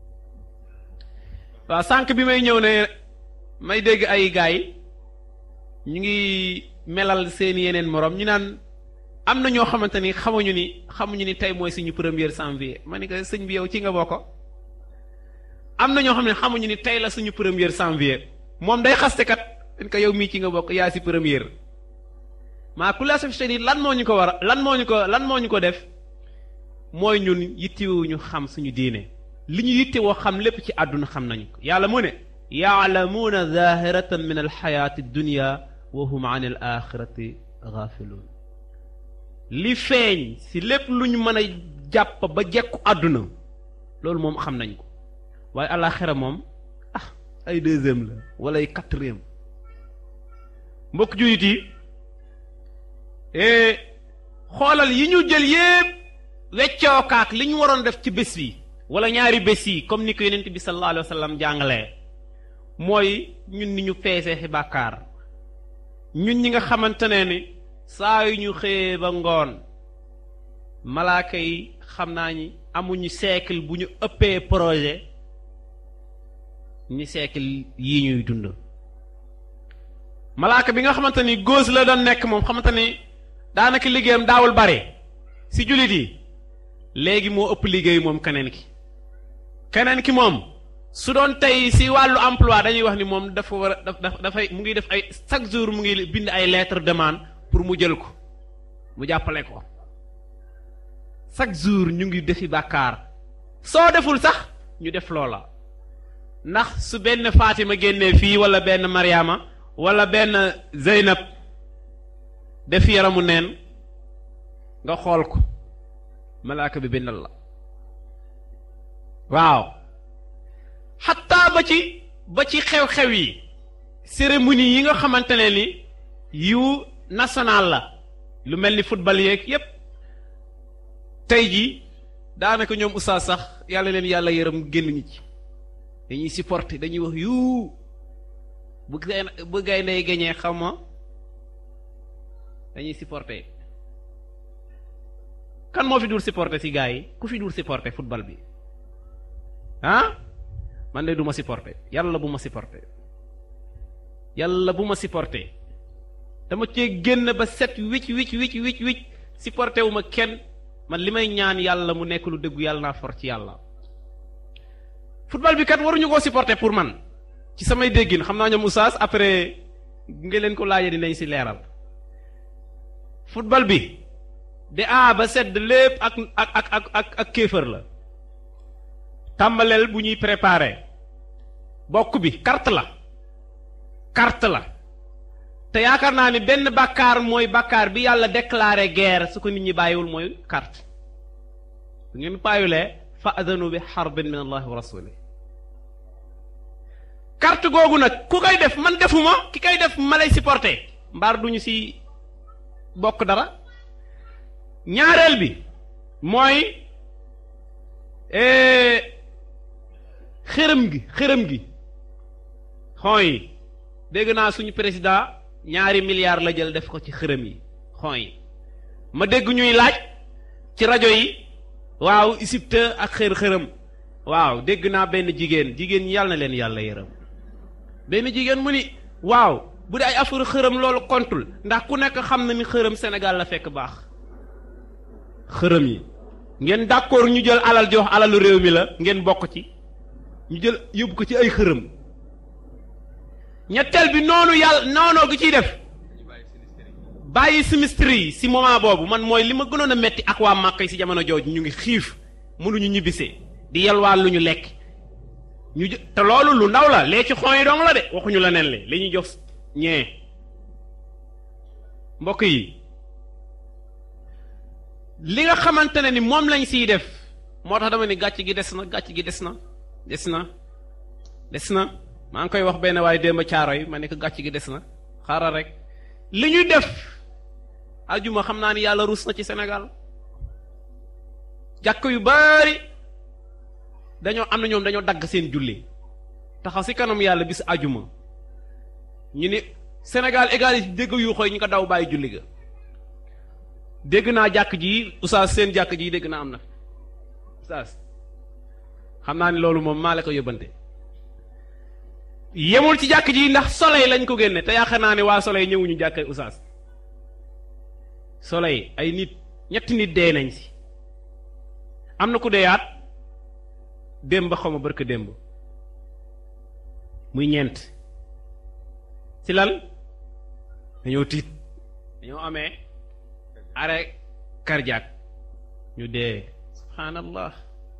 waaw sànq bi may ñëw ne may dégg ay gaay ñu ngi melal seen yeneen moroom ñu naan am na ñoo xamante ni xamuñu ni xamuñu ni tey mooy suñu premier janvier ma ni ko sëñ bi yow ci nga bokk am na ñoo xam ne xamuñu ni tey la suñu premier janvier moom day xaste kat dañ ko yow mii ci nga bokk yaa si première maa ku la ni lan moo ñu ko war a lan moo ñu ko lan moo ñu ko def mooy ñun yittewuñu xam suñu diine li ñu yittewoo xam lépp ci àdduna xam nañu ko yàlla mu ne yaalamuuna zahiratan min alxayaati dunya wa hum an al axirati gaafiluun li feeñ si lépp lu ñu mën a jàpp ba jekku àdduna loolu moom xam nañ ko waaye alaxira moom ay deuxième la wala ay quatrième mbokk jullit yi xoolal yi ñu jël yépp weccookaak li ñu waroon def ci bés yi wala ñaari bés yi comme ni ko yonent bi sallallahu alayhi wa sallam jàngalee mooy ñun ni ñu feesee ci bàkkaar ñun ñi nga xamante ne ni saa yu ñu xëyee ba ngoon malaaka yi xam naa ñi amuñu siècle bu ñu ëppee projet ñi siècle yii ñuy dund malaaka bi nga xamante ni góos la doon nekk moom xamante ni daanaka liggéeyam daawul bare si jullit yi léegi moo ëpp liggéey moom keneen ki keneen ki moom su doon tey si wàllu emploi dañuy wax ni moom dafa war a daf dafay mu ngi def ay chaque jour mu ngi bind ay lettre demande pour mu jël ko mu jàppale ko chaque jour ñu ngi defi bàkkaar soo deful sax ñu def loola ndax su benn Fatima génnee fii wala benn Mariama wala benn Zeynab def yaramu neen nga xool ko malaaka bi bindal la waaw xataa ba ci ba ci xew-xew yi cérémonie yi nga xamante ne ni yu national la lu mel ni football yeeg yépp tey ji daanaka ñoom oustaz sax yàlla leen yàlla yërëm génn ñi ci dañuy supporter dañuy wax yu bu gay bu gay ndey gañee xaw ma dañuy supporter kan moo fi dul supporter ci gars yi ku fi dul supporter football bi ah man de du ma supporter yàlla bu ma supporter yàlla bu ma supporter dama cee génn ba set wicc wicc wicc wicc wicc supporter wu ma kenn man li may ñaan yàlla mu nekk lu dëggu yàlla naa for ci yàlla football bi kat waruñu koo supporter pour man ci samay déggin xam naa ñoom oustaz après nga leen ko laajee dinañ ci leeral football bi de A ba sedd lépp ak ak ak ak ak ak kéefër la tàmbaleel bu ñuy préparer bokk bi carte la carte la te yaakaar naa ni benn bàkkaar mooy bàkkaar bi yàlla déclaré guerre su ko nit ñi bàyyiwul mooy carte bu ngeen bàyyiwulee fa adanu bi xarbin min allahi wa rasuli carte googu nag ku koy def man defuma ki koy def ma lay supporter mbaar duñu ci bokk dara ñaareel bi mooy xërëm gi xërëm gi xon yi dégg naa suñu président ñaari milliards la jël def ko ci xërëm yi xon yi ma dégg ñuy laaj ci rajo yi waaw Égypte ak xër xërëm waaw dégg naa benn jigéen jigéen ñi yàlla na leen yàlla yërëm benn jigéen mu ni waaw bu dee ay affaire xërëm loolu kontul ndax ku nekk xam na ni xërëm Sénégal la fekk baax xërëm yi ngeen d'accord ñu jël alal jox alalu réew mi la ngeen bokk ci ñu jël yóbbu ko ci ay xërëm ñetteel bi noonu yàlla noonoo gi ciy def bàyyi sinistre yi si moment boobu man mooy li ma gënoon a metti ak waa Màkka yi si jamono jooju ñu ngi xiif mënuñu ñibbisee di yalwaan lu ñu lekk ñu jë te loolu lu ndaw la lee ci xon yi dong la de waxuñu la nen le li ñuy jox ñee mbokk yi li nga xamante ne ni moom lañ siy def moo tax dama ni gàcc gi des na gàcc gi des na des na des na maa ngi koy wax benn waaye démb caaro yi ma ne ko gàcc gi des na xaaral rek li ñuy def ajuma xam naa ni yàlla ruus na ci Sénégal jàkk yu bari dañoo am na ñoom dañoo dagg seen julli taxaw si kanam yàlla bis ajuma ñu ni Sénégal égalité dégg yu xooy ñu ko daw bàyyi julli ga dégg naa jàkk ji oustaz seen jàkk ji dégg naa am na oustaz xam naa ni loolu moom maa la ko yóbbante yemul ci jàkk ji ndax soleil lañ ko génne te yaakaar naa ne waa soleil ñëwuñu jàkkay oustaz soleil ay nit ñetti nit dee nañ si am na ku deeyaat démb xaw ma barka démb muy ñeent ci lan dañoo tiit dañoo amee arrêt cardiaque ñu dee subhaanallah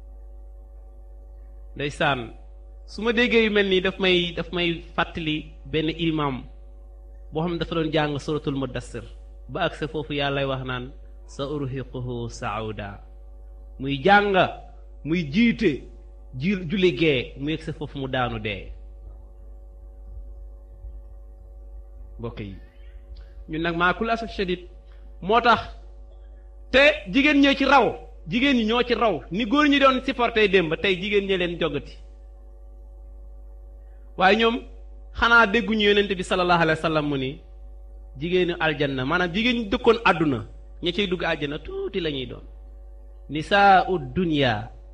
ndeysaan su ma déggee yu mel nii daf may daf may fàttali benn imam boo xam ne dafa doon jàng suratul mudassir ba ak sa foofu yàllay wax naan sa urhiquhu sauda muy jàng muy jiite ji julli gee mu yegg sa foofu mu daanu dee mbokk yi ñun nag maa kul asaf shadid moo tax te jigéen ñee ci raw jigéen ñi ñoo ci raw ni góor ñi doon supporté démb tey jigéen ñi leen jogati waaye ñoom xanaa dégguñu yonent bi sallallahu alayhi wa sallam mu ni jigéenu aljanna maanaam jigéen ñi dëkkoon àdduna ña ciy dugg aljanna tuuti la ñuy doon nisaau dunya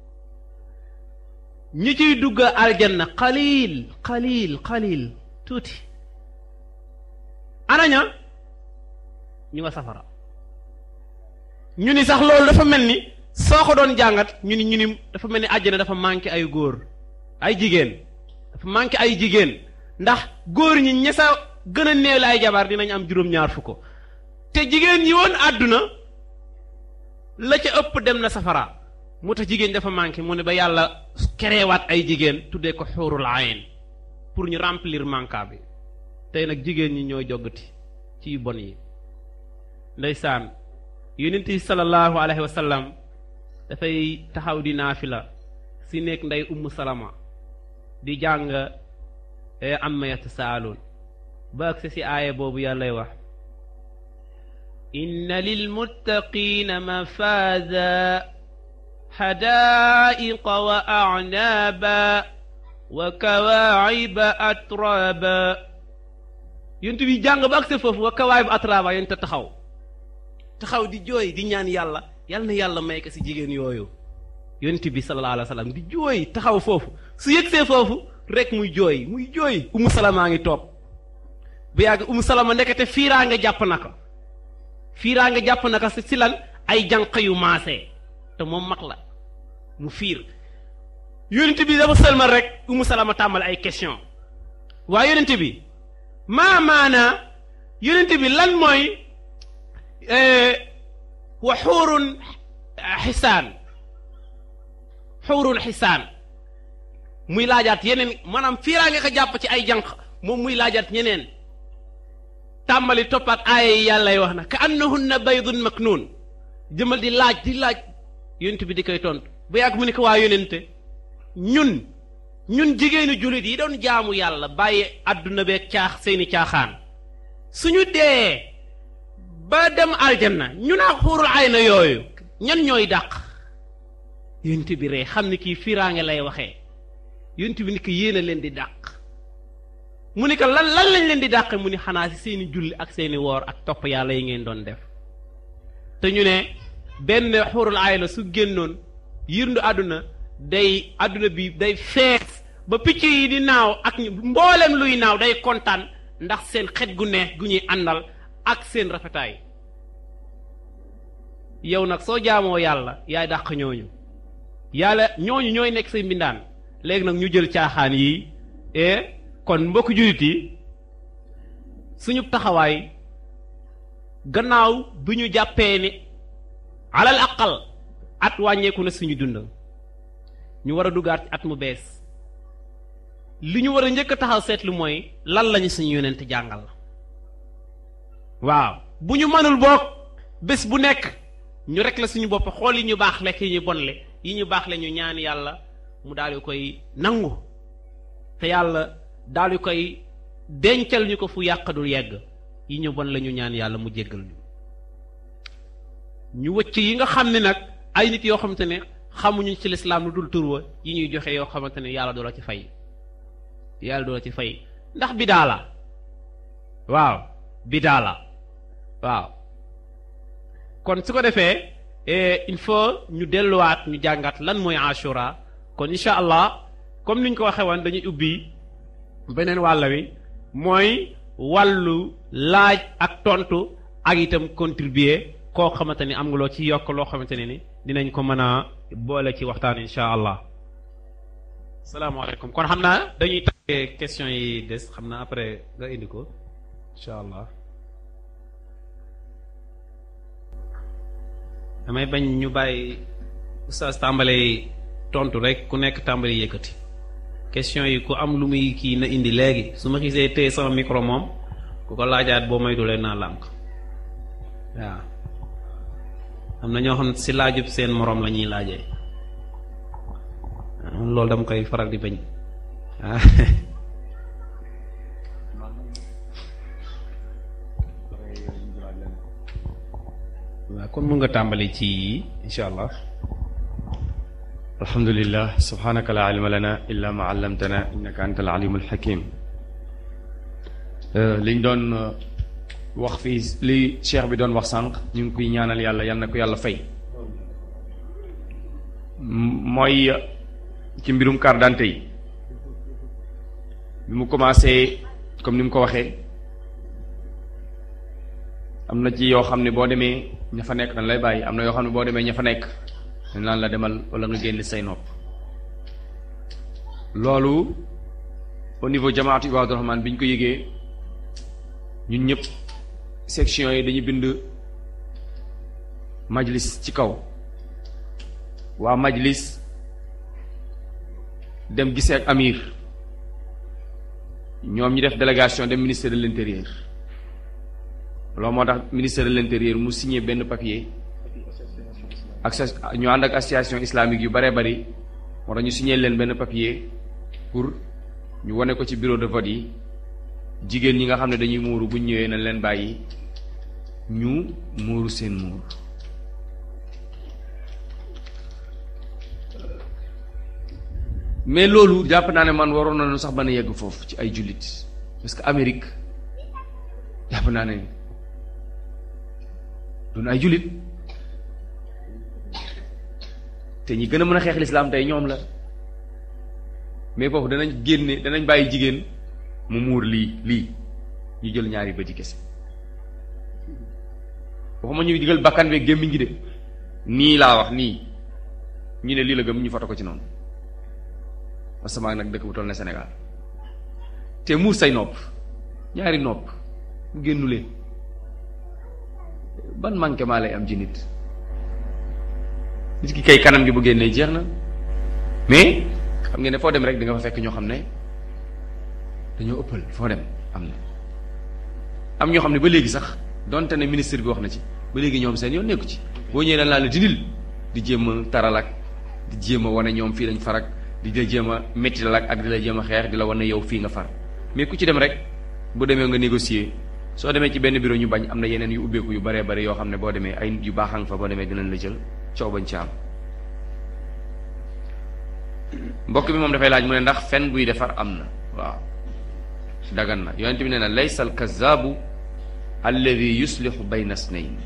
ñi ciy dugg aljanna qalil qalil qalil tuuti anaña ñu nga safara ñu ni sax loolu dafa mel ni soo ko doon jàngat ñu ni ñu ni dafa mel ni àjjana dafa manqué ay góor ay jigéen dafa manqué ay jigéen ndax góor ñi ña sa gën a néew la ay jabar dinañ am juróom-ñaar fukk te jigéen ñi woon àdduna la ca ëpp dem na safara moo tax jigéen dafa manqué mu ne ba yàlla kerewaat ay jigéen tuddee ko xuurul ayn pour ñu remplir manka bi tey nag jigéen ñi ñoo joggati ci yu bon yi ndeysaan yonent yi sallallahu alayhi wa sallam dafay taxaw di naafila si nekk ndey ummu salama di jàng amma yatasaaluun ba agsi si aaya boobu yàllay wax inna lilmuttaqiina mafaaza xadaaiqa wa acnaaba wa kawaaciba atraaba yonent bi jàng ba agsi foofu wa kawaaciba atraaba yonent taxaw taxaw di jooy di ñaan yàlla yal na yàlla may ko si jigéen yooyu yonent bi sallallahu alayhi wa sallam di jooy taxaw foofu su yëgsee foofu rek muy jooy muy jooy umu salamaa ngi toog bu yàgg umu salama ndekete fiiraa nga jàpp na ko fiiraa nga jàpp na ko si si lan ay jànq yu maasee te moom mag la mu fiir yonent bi dafa sëlmal rek umu salama tàmbal ay question waaye yonent bi maa maanaa yonent bi lan mooy wa xuurun xisaan xuurun xisaan muy laajaat yeneen maanaam fiiraa nga ko jàpp ci ay jànq moom muy laajaat ñeneen tàmbali toppaat aaya yi yàllay wax na ka annahunna baydun maknuun jëmal di laaj di laaj yonent bi di koy tontu bu yàgg mu ne ko waa yonente ñun ñun jigéenu jullit yi doon jaamu yàlla bàyyi àdduna beeg caax seeni caaxaan suñu dee ba dem aljanna ñu naa xuurul ay na yooyu ñan ñooy dàq yonent bi ree xam ne kii fiiraange lay waxee yonent bi ni ko yéen a leen di dàq mu ni ko lan lan lañ leen di dàq mu ni xanaa si seeni julli ak seeni woor ak topp yàlla yi ngeen doon def te ñu ne benn xurul aay la su génnoon yirndu àdduna day àdduna bi day fees ba picc yi di naaw ak mboolem luy naaw day kontaan ndax seen xet gu neex gu ñuy àndal ak seen rafetaay yow nag soo jaamoo yàlla yaay dàq ñooñu yàlla ñooñu ñooy nekk say mbindaan léegi nag ñu jël caaxaan yi e kon mbokk jullit yi suñu taxawaay gannaaw bi ñu jàppee ni alal aqal at wàññeeku na suñu dund ñu war a duggaat ci at mu bees li ñu war a njëkk a taxaw seetlu mooy lan lañu suñu yonent jàngal waaw bu ñu mënul boog bés bu nekk ñu rek la suñu bopp xool yi ñu baax lekk yi ñu bonle yi ñu baax le ñu ñaan yàlla mu daal di koy nangu te yàlla daal di koy dencal ñu ko fu yàqadul yegg yi ñu bon la ñu ñaan yàlla mu jéggal ñu ñu wëcc yi nga xam ne nag ay nit yoo xamante ne xamuñu ci lislaam lu dul turwa yi ñuy joxe yoo xamante ne yàlla doo la ci fay yàlla doo la ci fay ndax bidaa la waaw bidaa la waaw kon su ko defee il faut ñu delluwaat ñu jàngat lan mooy ashura kon incha allah comme ni ñu ko waxee woon dañuy ubbi beneen wàll wi mooy wàllu laaj ak tontu ak itam contribuer koo xamante ni am nga loo ci yokk loo xamante ne ni dinañ ko mën a boole ci waxtaan incha allah salaamaaleykum kon xam naa dañuy tàggee question yi des xam naa après nga indi ko incha allah damay bañ ñu bàyyi oustaz tàmbalee tontu rek ku nekk tàmbali yëkkati question yi ku am lu muy kii na indi léegi su ma xisee téye sama micro moom ku ko laajaat boo moytulee naa lànk waaw am na ñoo xam ne si laajub seen moroom la ñuy laajee loolu dama koy faral di bañ waaw waaw kon mun nga tàmbali ci incha allah alhamdulillah subhanaka la ilma lana illa ma allamtana innaka anta al alimul hakim liñ doon wax fii li cheikh bi doon wax sànq ñu ngi koy ñaanal yàlla yal na ko yàlla fay mooy ci mbirum carte d'identité yi bi mu commencé comme ni mu ko waxee am na ci yoo xam ne boo demee ña fa nekk dañ lay bàyyi am na yoo xam ne boo demee ña fa nekk dañ naan la demal wala nga génn say nopp loolu au niveau jamaatu Ibaadu Rahmaan bi ñu ko yëgee ñun ñëpp section yi dañu bind majlis ci kaw waa majlis dem gisee ak amir ñoom ñu def délégation dem ministère de l'intérieur loolu moo tax ministère de l'intérieur mu signé benn papier ak ñu ànd ak association islamique yu bare bari moo tax ñu signé leen benn papier pour ñu wane ko ci bureau de vote yi jigéen ñi nga xam ne dañuy muuru bu ñu ñëwee nañ leen bàyyi ñu muuru seen muur mais loolu jàpp naa ne man waroon nañu sax mën a yegg foofu ci ay jullit parce que Amérique jàpp naa ne doon ay jullit te ñi gën a mën a xeex lislaam tey ñoom la mais foofu danañ génne danañ bàyyi jigéen mu muur lii lii ñu jël ñaari bëti kese waxuma ñu digal bakkan beeg gémmiñ gi de nii laa wax nii ñu ne lii la gëm ñu foto ko ci noonu asamaan nag dëkk bu toll ne Sénégal te muur say nopp ñaari nopp génnu leen ban manquement lay am ci nit nit ki kay kanam gi bu génnee jeex na mais xam ngeen ne foo dem rek di nga fa fekk ñoo xam ne dañoo ëppal foo dem am na am ñoo xam ne ba léegi sax donte ne ministre bi wax na ci ba léegi ñoom seen yoon nekku ci boo ñëwee dañ laa la dindil di jéem a taral ak di jéem a wane ñoom fii lañ farak di la jéem a métti la ak di la jéem a xeex di la wane yow fii nga far mais ku ci dem rek bu demee nga négocier soo demee ci benn bureau ñu bañ am na yeneen yu ubbeeku yu baree bari yoo xam ne boo demee ay nit yu baax nga fa boo demee dinañ la jël coow bañ ci am mbokk bi moom dafay laaj mu ne ndax fen buy defar am na waaw dagan na yonent bi nee na laysa al kazaabu alladi yuslihu bayna snayn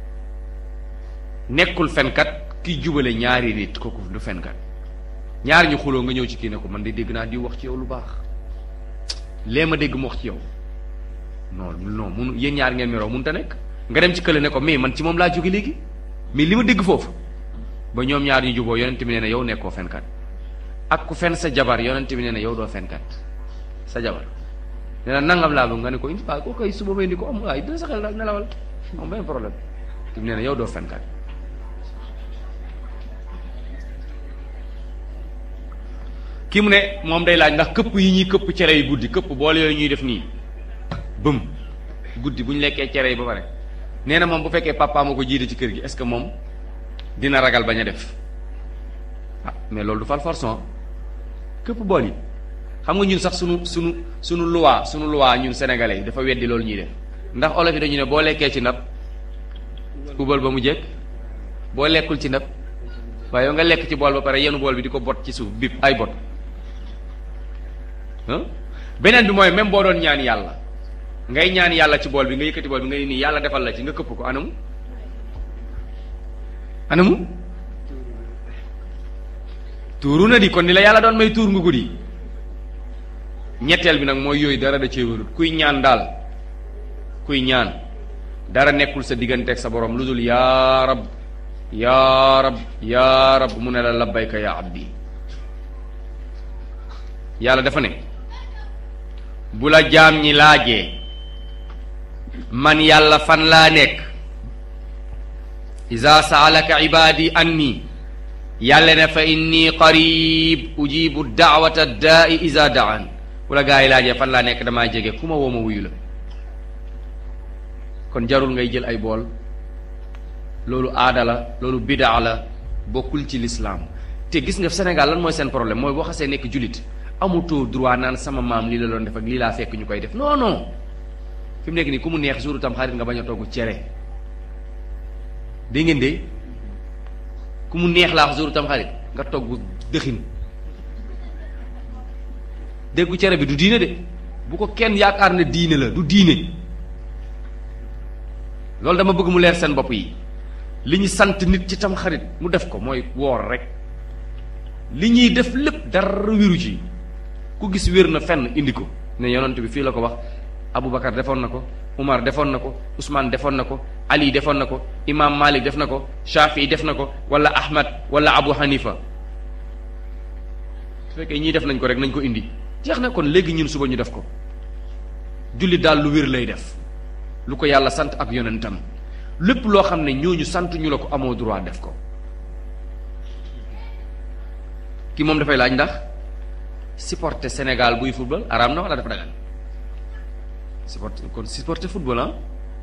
nekkul fenkat ki jubale ñaari nit kooku du fenkat ñaar ñu xuloo nga ñëw ci kii ne ko man de dégg naa di wax ci yow lu baax lee ma dégg mu wax ci yow non non mun yéen ñaar ngeen meroo mun ta nekk nga dem ci kële ne ko mais man ci moom laa jóge léegi mais li ma dégg foofu ba ñoom ñaar ñu juboo yonent bi nee na yow nekkoo fenkat ak ku fen sa jabar yonent bi nee na yow doo fenkat sa jabar nee na nangam laa bëgg nga ne ko indi waaye koo koy suba may indi ko am waaye dina sa xel daal nelawal am benn problème te nee na yow doo fenkat kii mu ne moom day laaj ndax këpp yi ñuy këpp cere yi guddi këpp boole yooyu ñuy def nii bëm guddi bu ñu lekkee cere yi ba pare nee na moom bu fekkee papa ma ko jiite ci kër gi est-ce que moom dina ragal bañ a def ah mais loolu du fal forçon këpp bool yi xam nga ñun sax sunu sunu sunu loi sunu loi ñun sénégalais yi dafa weddi loolu ñuy def ndax olof yi dañu ne boo lekkee ci ndab ubal ba mu jekk boo lekkul ci ndab waaye yow nga lekk ci bool ba pare yenu bool bi di ko bot ci suuf bip ay bot beneen bi mooy même boo doon ñaan yàlla ngay ñaan yàlla ci bool bi nga yëkkati bool bi nga nii yàlla defal la ci nga këpp ko anamu anamu tuuru na di kon ni la yàlla doon may tuur nga guddi ñetteel bi nag mooy yooyu dara da cee wérut kuy ñaan daal kuy ñaan dara nekkul sa diggante ak sa borom lu dul yaa rab yaa rab yaa rab mu ne la labbayka yaa abdi yàlla dafa ne bu la jaam ñi laajee man yàlla fan laa nekk iza saalaka ibaadi anni yàlla ne fa inni qarib ujibu daawata daai iza daan bu la gaa yi laajee fan laa nekk damaa jege ku ma woo ma wuyu la kon jarul ngay jël ay bool loolu aada la loolu bidaa la bokkul ci lislaam te gis nga Sénégal lan mooy seen problème mooy boo xasee nekk jullit amutoo droit naan sama maam lii la doon def ak lii laa fekk ñu koy def non non fi mu nekk nii ku mu neex jouru tam xarit nga bañ a togg cere dégg ngeen de ku mu neex laa wax jouru tam xarit nga togg dëxin déggu cere bi du diine de bu ko kenn yaakaar ne diine la du diine loolu dama bëgg mu leer seen bopp yi li ñu sant nit ci tam xarit mu def ko mooy woor rek li ñuy def lépp dara wéru ci ku gis wér na fenn indi ko ne yonent bi fii la ko wax Aboubacar defoon na ko Umar defoon na ko Ousmane defoon na ko Ali defoon na ko Imam Malik def na ko Shafi def na ko wala Ahmad wala Abu Hanifa su fekkee ñii def nañ ko rek nañ ko indi jeex na kon léegi ñun suba ñu def ko julli daal lu wér lay def lu ko yàlla sant ak yonentam lépp loo xam ne ñooñu sant ñu la ko amoo droit def ko ki moom dafay laaj ndax supporter Sénégal buy football araam na wala dafa dagan supporter kon supporter football ah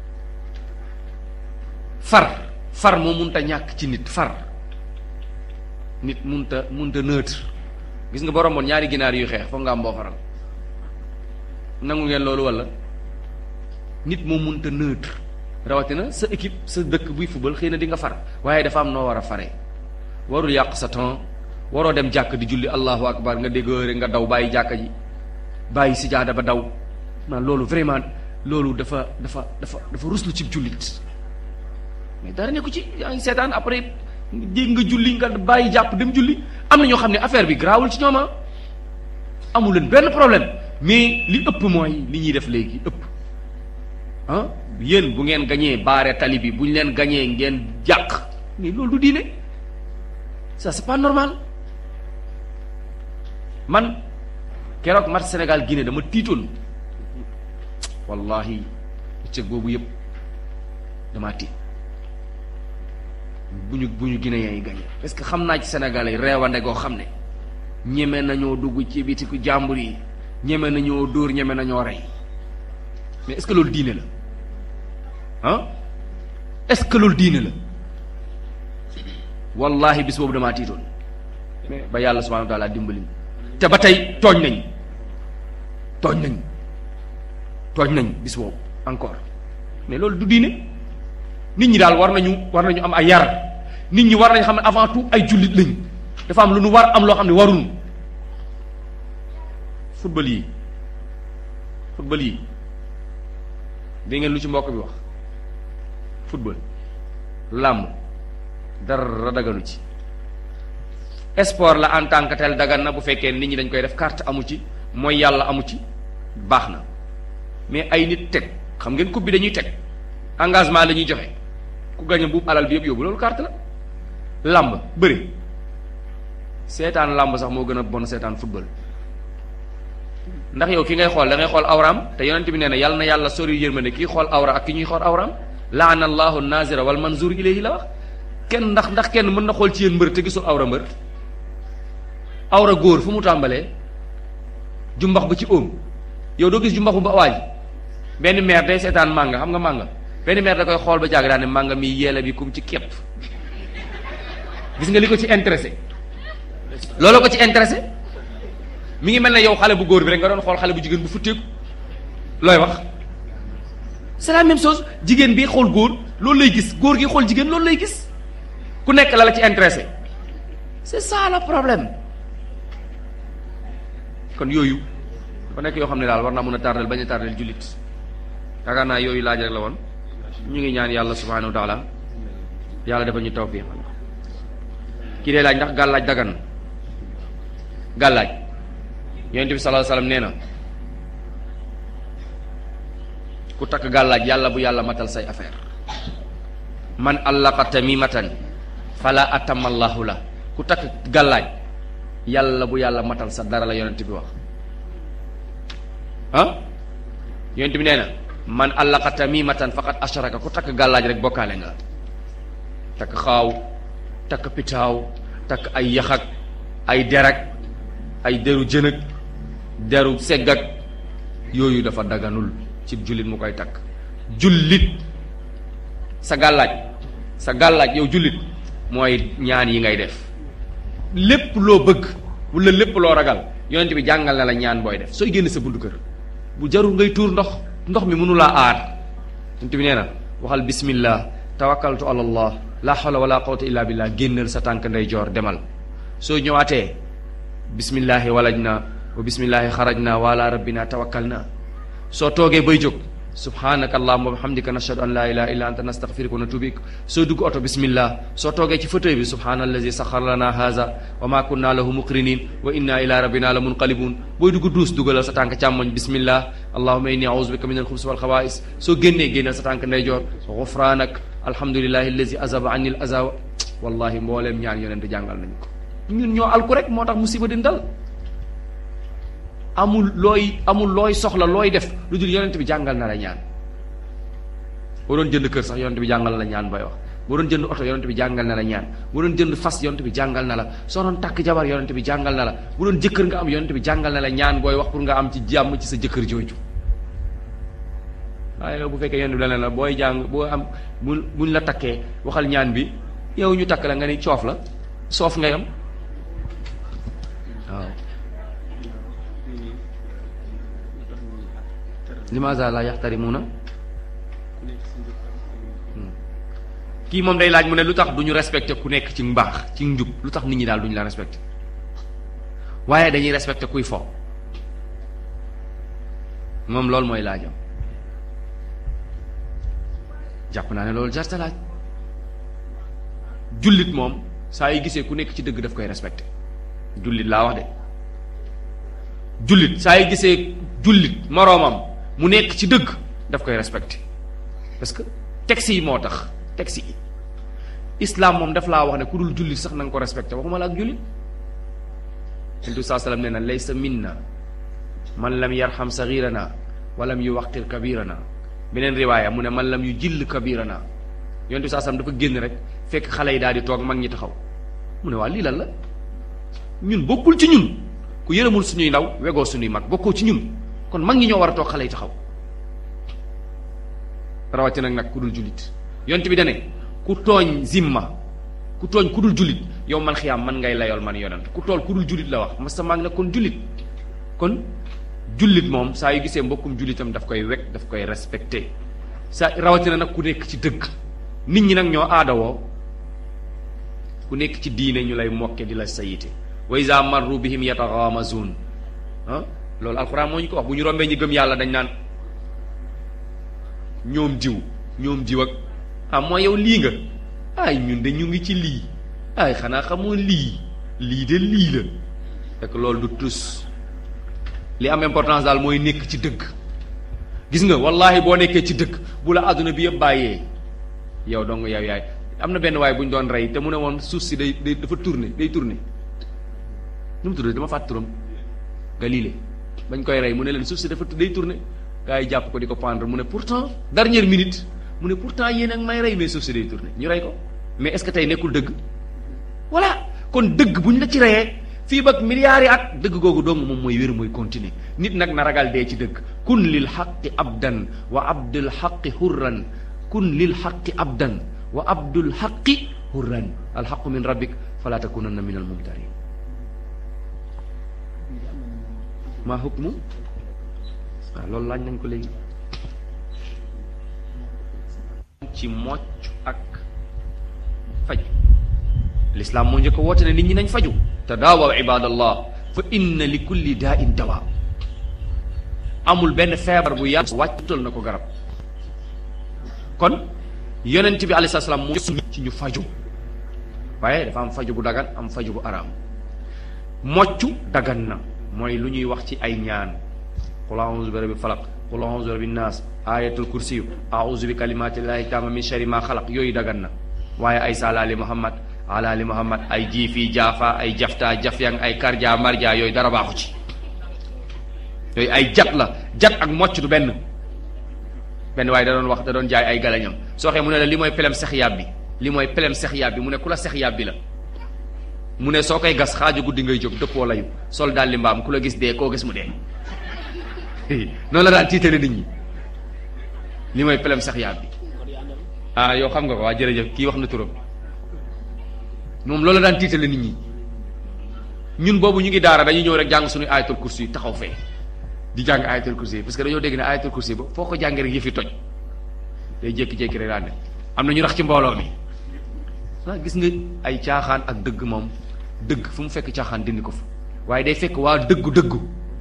far far moo munta ñàkk ci nit far nit munta munta neutre gis nga borom moon ñaari ginaar yuy xeex foog nga am boo faral nangu ngeen loolu wala nit moo munta neutre rawatina sa équipe sa dëkk buy football xëy na di nga far waaye dafa am noo war a fare warul yàq sa temps waroo dem jàkk di julli allahu akbar nga dégg rek nga daw bàyyi jàkka ji bàyyi si jaada ba daw man loolu vraiment loolu dafa dafa dafa dafa ruslu ci jullit mais dara nekku ci yaa ngi seetaan après dégg nga julli nga bàyyi jàpp dem julli am na ñoo xam ne affaire bi garaawul ci ñoom amul leen benn problème mais li ëpp mooy li ñuy def léegi ëpp ah yéen bu ngeen gañee baare tali bi bu ñu leen gañee ngeen jàq mais loolu du diine ça c'est pas normal man keroog match Sénégal Guinée dama tiitoon wallahi bëccëg boobu yëpp damaa tiit bu ñu bu ñu Guinéens yi gagné parce que xam naa ci Sénégal yi reewande goo xam ne ñeme nañoo dugg ci bitiku jàmbur yi ñeme nañoo dóor ñeme nañoo rey mais est-ce que loolu diine la ah est-ce que loolu diine la wallahi bis boobu damaa tiitoon mais ba yàlla subhanahu wa taala dimbali te ba tey tooñ nañ tooñ nañ tooñ nañ bis boobu encore mais loolu du diine nit ñi daal war nañu war nañu am ay yar nit ñi war nañu xam ne avant tout ay jullit lañ dafa am lu nu war am loo xam ne waruñu football yi football yi dégg ngeen lu ci mbokk bi wax football làmb dara daganu ci sport la en tant que tel dagan na bu fekkee nit ñi dañ koy def carte amu ci mooy yàlla amu ci baax na mais ay nit teg xam ngeen coupe bi dañuy teg engagement la ñuy joxe ku gañe buub alal bi yëpp yóbbu loolu carte la làmb bëri seetaan làmb sax moo gën a bon seetaan football ndax yow ki ngay xool da ngay xool awraam te yonent bi nee na yàlla na yàlla sori yërmande kii xool awra ak ki ñuy xool awraam laana allahu nazira wal manzur ilayhi la wax kenn ndax ndax kenn mën na xool ci yéen mbër te gisul awra mbër awra góor fu mu tàmbalee jumbax ba ci óom yow doo gis jumbax bu ba waaj benn meer day seetaan mànga xam nga mànga benn meer da koy xool ba jàgg daa ne mànga mi yeele bi kum ci képp gis nga li ko ci intéressé loolu ko ci intéressé mi ngi mel ne yow xale bu góor bi rek nga doon xool xale bu jigéen bu futteeku looy wax c'est la même chose jigéen bi xool góor loolu lay gis góor gi xool jigéen loolu lay gis ku nekk la la ci intéressé c'est ça le problème kon yooyu dafa nekk yoo xam ne daal war naa mën a tardel bañ a tardel jullit yaakaar naa yooyu laaj rek la woon ñu ngi ñaan yàlla subhanahu wa taala yàlla dafa ñu tawfiq kii dee laaj ndax gàllaaj dagan na gàllaaj yonent bi sallallahu alayhi wasallam nee na ku takk gàllaaj yàlla bu yàlla matal say affaire man allaqa tamimatan fala atamallahu la ku takk gàllaaj yàlla bu yàlla matal sa dara la yonent bi wax ah yonent bi nee na man allaqa tamimatan faqad asharaka ku takk gàllaaj rek bokkaale nga takk xaaw takk pitaaw takk ay yaxak ay derak ay deru jënëg deru seggak yooyu dafa daganul ci jullit mu koy takk jullit sa gàllaaj sa gàllaaj yow jullit mooy ñaan yi ngay def lépp loo bëgg wala lépp loo ragal yonent bi jàngal na la ñaan booy def sooy génn sa buntu kër bu jarul ngay tuur ndox ndox mi mënulaa aar yonent bi nee na waxal bismillah tawakkaltu ala allah la hawla wala quwwata illa billah génnal sa tànk ndeyjoor demal soo ñëwaatee bismillahi walaj na wa bismillahi xaraj na wa ala rabbina tawakkal na soo toogee bay jóg subhanaka allahumma wa bihamdika nashhadu an la ilaha illa anta nastaghfiruka wa natubu ilayk soo dugg oto bismillah soo toogee ci fauteuil bi subhanallazi sakhkhara lana hadha wa ma kunna lahu muqrinin wa inna ila rabbina la munqalibun booy dugg duus dugalal sa tànk càmmoñ bismillah allahumma inni a'udhu bika min al-khubuthi wal khawa'is soo génnee génnal sa tànk ndeyjoor ghufranak alhamdulillahi allazi azaba anni al-aza wallahi mbooleem ñaan yonent jàngal nañu ko ñun ñoo alku rek moo tax musiba din dal amul looy amul looy soxla looy def lu dul yonent bi jàngal na la ñaan boo doon jënd kër sax yonent bi jàngal na la ñaan booy wax boo doon jënd oto yonent bi jàngal na la ñaan boo doon jënd fas yonent bi jàngal na la soo doon takk jabar yonent bi jàngal na la bu doon jëkkër nga am yonent bi jàngal na la ñaan booy wax pour nga am ci jàmm ci sa jëkkër jooju waaye yow bu fekkee yonent bi la ne la booy jàng boo am bu buñ la takkee waxal ñaan bi yow ñu takk la nga ni coof la soof ngay am waaw limaza la yaxtarimuna kii moom day laaj mu ne lu tax du ñu respecté ku nekk ci mbaax ci njub lu tax nit ñi daal du ñu la respecté waaye dañuy respecté kuy fo moom loolu mooy laajam jàpp naa ne loolu jarta laaj jullit moom saa yi gisee ku nekk ci dëgg daf koy respecté jullit laa wax de jullit saa yi gisee jullit moroomam mu nekk ci dëgg daf koy respecté parce que texte yi moo tax texte yi islam moom daf laa wax ne ku dul jullit sax na nga ko respecté waxuma la ak jullit yentu saa sallam nee na laysa minna man lam yarham saghirana wa lam yuwaqir kabirana beneen riwaaya mu ne man lam yu jill kabirana yontu saa sallam dafa génn rek fekk xale yi daal di toog mag ñi taxaw mu ne waa lii lan la ñun bokkul ci ñun ku yërëmul suñuy ndaw wegoo suñuy mag bokkoo ci ñun kon mag ñi ñoo war a toog xale yi taxaw rawatina nag ku dul jullit yont bi dane ku tooñ zimma ku tooñ ku dul jullit yow man xiyaam man ngay layool man yonent ku tool ku dul jullit la wax masa maa ngi la kon jullit kon jullit moom saa yu gisee mbokkum jullitam daf koy wekk daf koy respecté saa rawatina nag ku nekk ci dëgg nit ñi nag ñoo aadawoo ku nekk ci diine ñu lay mokke di la sayite wa iza marru bihim yataxaamazun ah loolu alxuraan moo ñu ko wax bu ñu rombee ñi gëm yàlla dañ naan ñoom diw ñoom diw ak ah mooy yow lii nga ay ñun de ñu ngi ci lii ay xanaa xamoo lii lii de lii la fekk loolu du tus li am importance daal mooy nekk ci dëgg gis nga wallahi boo nekkee ci dëgg bu la àdduna bi yëpp bàyyee yow dong yow yaay am na benn waay bu ñu doon rey te mu ne woon suuf si day day dafa tourné day tourné nu mu tudd dama fàtt turam Galilée bañ koy rey mu ne leen suuf si dafa day tourné gars yi jàpp ko di ko pendre mu ne pourtant dernière minute mu ne pourtant yéen ak may rey mais suuf si day tourné ñu rey ko mais est-ce que tey nekkul dëgg voilà kon dëgg bu ñu la ci reyee fii ba milliards yi at dëgg googu dong moom mooy wér mooy continuer nit nag na ragal dee ci dëgg kun lil xaqi abdan wa abdul xaqi hurran kun lil xaqi abdan wa abdul xaqi hurran alxaqu min rabbik fala takunanna min almumtarin maa hukmu waaw loolu laaj nañ ko léegi ci mocc ak faj lislaam moo njëkk a woote ne nit ñi nañ faju tadaawaw ibadallah fa inna li kulli daa in dawa amul benn feebar bu yàlla wàccutal na ko garab kon yonent bi alayhi salaam moo ci ñu faju waaye dafa am faju bu dagan am faju bu araam moccu dagan na mooy lu ñuy wax ci ay ñaan qul a'udhu bi rabbil falaq qul a'udhu bi rabbin nas ayatul kursiyu a'udhu bi kalimatillahi taama min sharri ma xalaq yooyu dagan na waaye ay salaali muhammad alaali muhammad ay jiifi jaafa ay jafta jafyang ay karja marja yooyu dara baaxu ci yooyu ay jat la jat ak mocc du benn benn waaye da doon wax da doon jaay ay galañam soo xee mu ne la li mooy pelem sex yàb bi li mooy pelem sex yàb bi mu ne ku la sex yàb bi la mu ne soo koy gas xaaju guddi ngay jóg dëppoo layu sol daal li mbaam ku la gis dee koo gis mu dee noonu la daan tiitale nit ñi li mooy pelem sex yàb bi ah yow xam nga ko waa jërëjëf kii wax na turam moom loolu daan tiitale nit ñi ñun boobu ñu ngi daara dañuy ñëw rek jàng suñu ayatul kursi yi taxaw fee di jàng ayatul kursi yi parce que dañoo dégg ne ayatul kursi ba foo ko jàngee rek yëfi toj day jékki-jékki rek daan ne am na ñu rax ci mbooloo mi ah gis nga ay caaxaan ak dëgg moom dëgg fu mu fekk caaxaan dindi ko fa waaye day fekk waa dëggu dëggu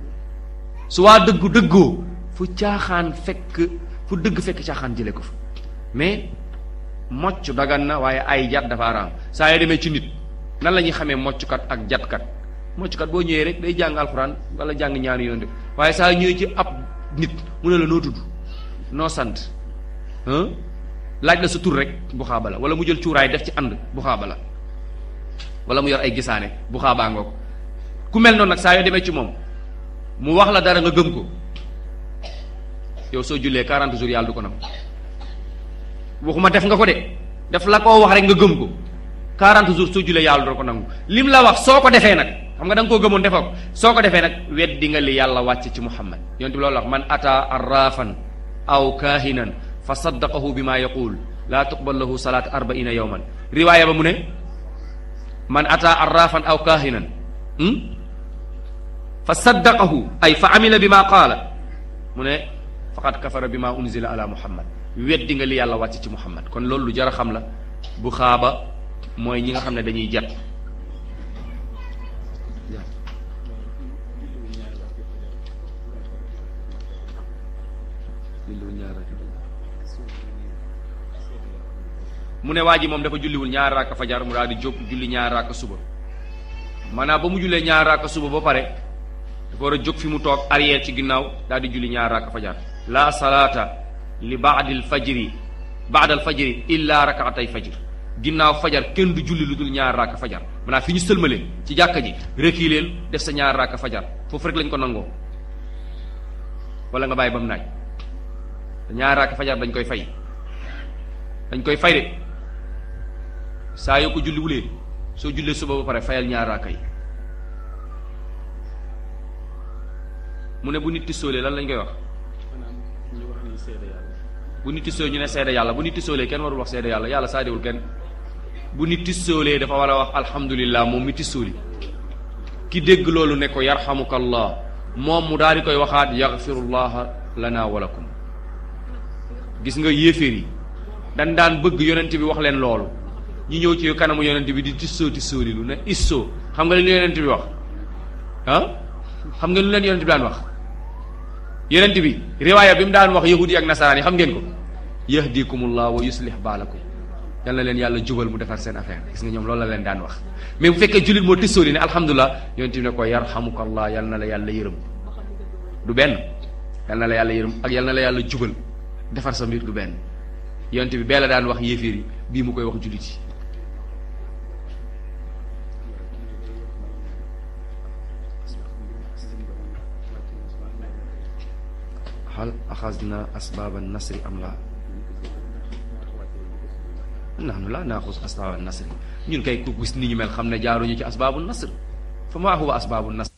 su waa dëggu dëggoo fu caaxaan fekk fu dëgg fekk caaxaan jële ko fa mais mocc dagan na waaye ay jat dafa araam saa yoo demee ci nit nan la ñuy xamee mocckat ak jatkat mocckat boo ñëwee rek day jàng alxuraan wala jàng ñaari yoon de waaye saa ñëwee ci ab nit mu ne la noo tudd noo sant laaj la sa tur rek bu xaaba la wala mu jël cuuraay def ci ànd bu xaaba la wala mu yor ay gisaane bu xaabaa ngoog ku mel noonu nag saa yoo demee ci moom mu wax la dara nga gëm ko yow soo jullee 40 jours yàlla du ko nam waxuma def nga ko de def la koo wax rek nga gëm ko 40 jours soo julee yàlla doo ko nangu lim la wax soo ko defee nag xam nga da nga koo gëmoon defoo ko soo ko defee nag weddi nga li yàlla wàcce ci muhammad yonent bi loolu wax man ata arrafan aw kaahinan fa saddaqahu bi ma yaqul laa tuqbal lahu salaat arbaina yawman riwaaya ba mu ne man ata arrafan aw kaahinan fa saddaqahu ay fa amila bi ma qaala mu ne faqad kafara bi ma unzila ala muhammad weddi nga li yàlla wàcc ci muhammad kon loolu lu jar a xam la bu xaaba mooy ñi nga xam ne dañuy jat mu ne waa ji moom dafa julliwul ñaar raaka fajar mu daal di jóg julli ñaar raaka suba maanaam ba mu jullee ñaar raaka suba ba pare dafa war a jóg fi mu toog arrière ci ginnaaw daal di julli ñaar raaka fajar la salaata li baadil fajri baadal fajri illa rakaatay fajr ginnaaw fajar kenn du julli lu dul ñaar raaka fajar maanaam fi ñu sëlmale ci jàkka ji reculeel def sa ñaar raaka fajar foofu rek lañ ko nangoo wala nga bàyyi ba mu naaj ñaar raaka fajar dañ koy fay dañ koy fay de saa yoo ko julli wulee soo jullee suba ba pare fayal ñaar raaka yi mu ne bu nit tisoolee lan lañ koy wax ñu wax ni seede yàlla bu nit tisoo ñu ne seede yàlla bu nit tisoolee kenn warul wax seede yàlla yàlla saadewul kenn bu nit tisoolee dafa war a wax alhamdulillah moom mi tisooli ki dégg loolu ne ko yarhamukallah moom mu daal di koy waxaat yaxfirullaha lana wa lakum gis nga yéeféer yi dan daan bëgg yonent bi wax leen loolu ñu ñëw ci kanamu yonent bi di tissoo tissooli lu ne issoo xam nga li leen yonent bi wax ah xam nga lu leen yonent bi daan wax yonent bi riwaaya bi mu daan wax yahudi ak nasaraan yi xam ngeen ko yahdikumullah wa yuslih baalakum yal na leen yàlla jubal mu defar seen affaire gis nga ñoom loolu la leen daan wax mais bu fekkee jullit moo tissooli ne alhamdulilah yonent bi ne ko yarhamukallah yal na la yàlla yërëm du benn yal na la yàlla yërëm ak yal na la yàlla jubal defar sa mbir du benn yonent bi bee la daan wax yéeféer yi bii mu koy wax jullit yi hal axasna asbaaba nasri am laa nahnu laa naaxus asbaaba nasri ñun kay ku gis ni ñu mel xam ne jaaruñu ci asbaabu nasr fa maa huwa asbaabu nasr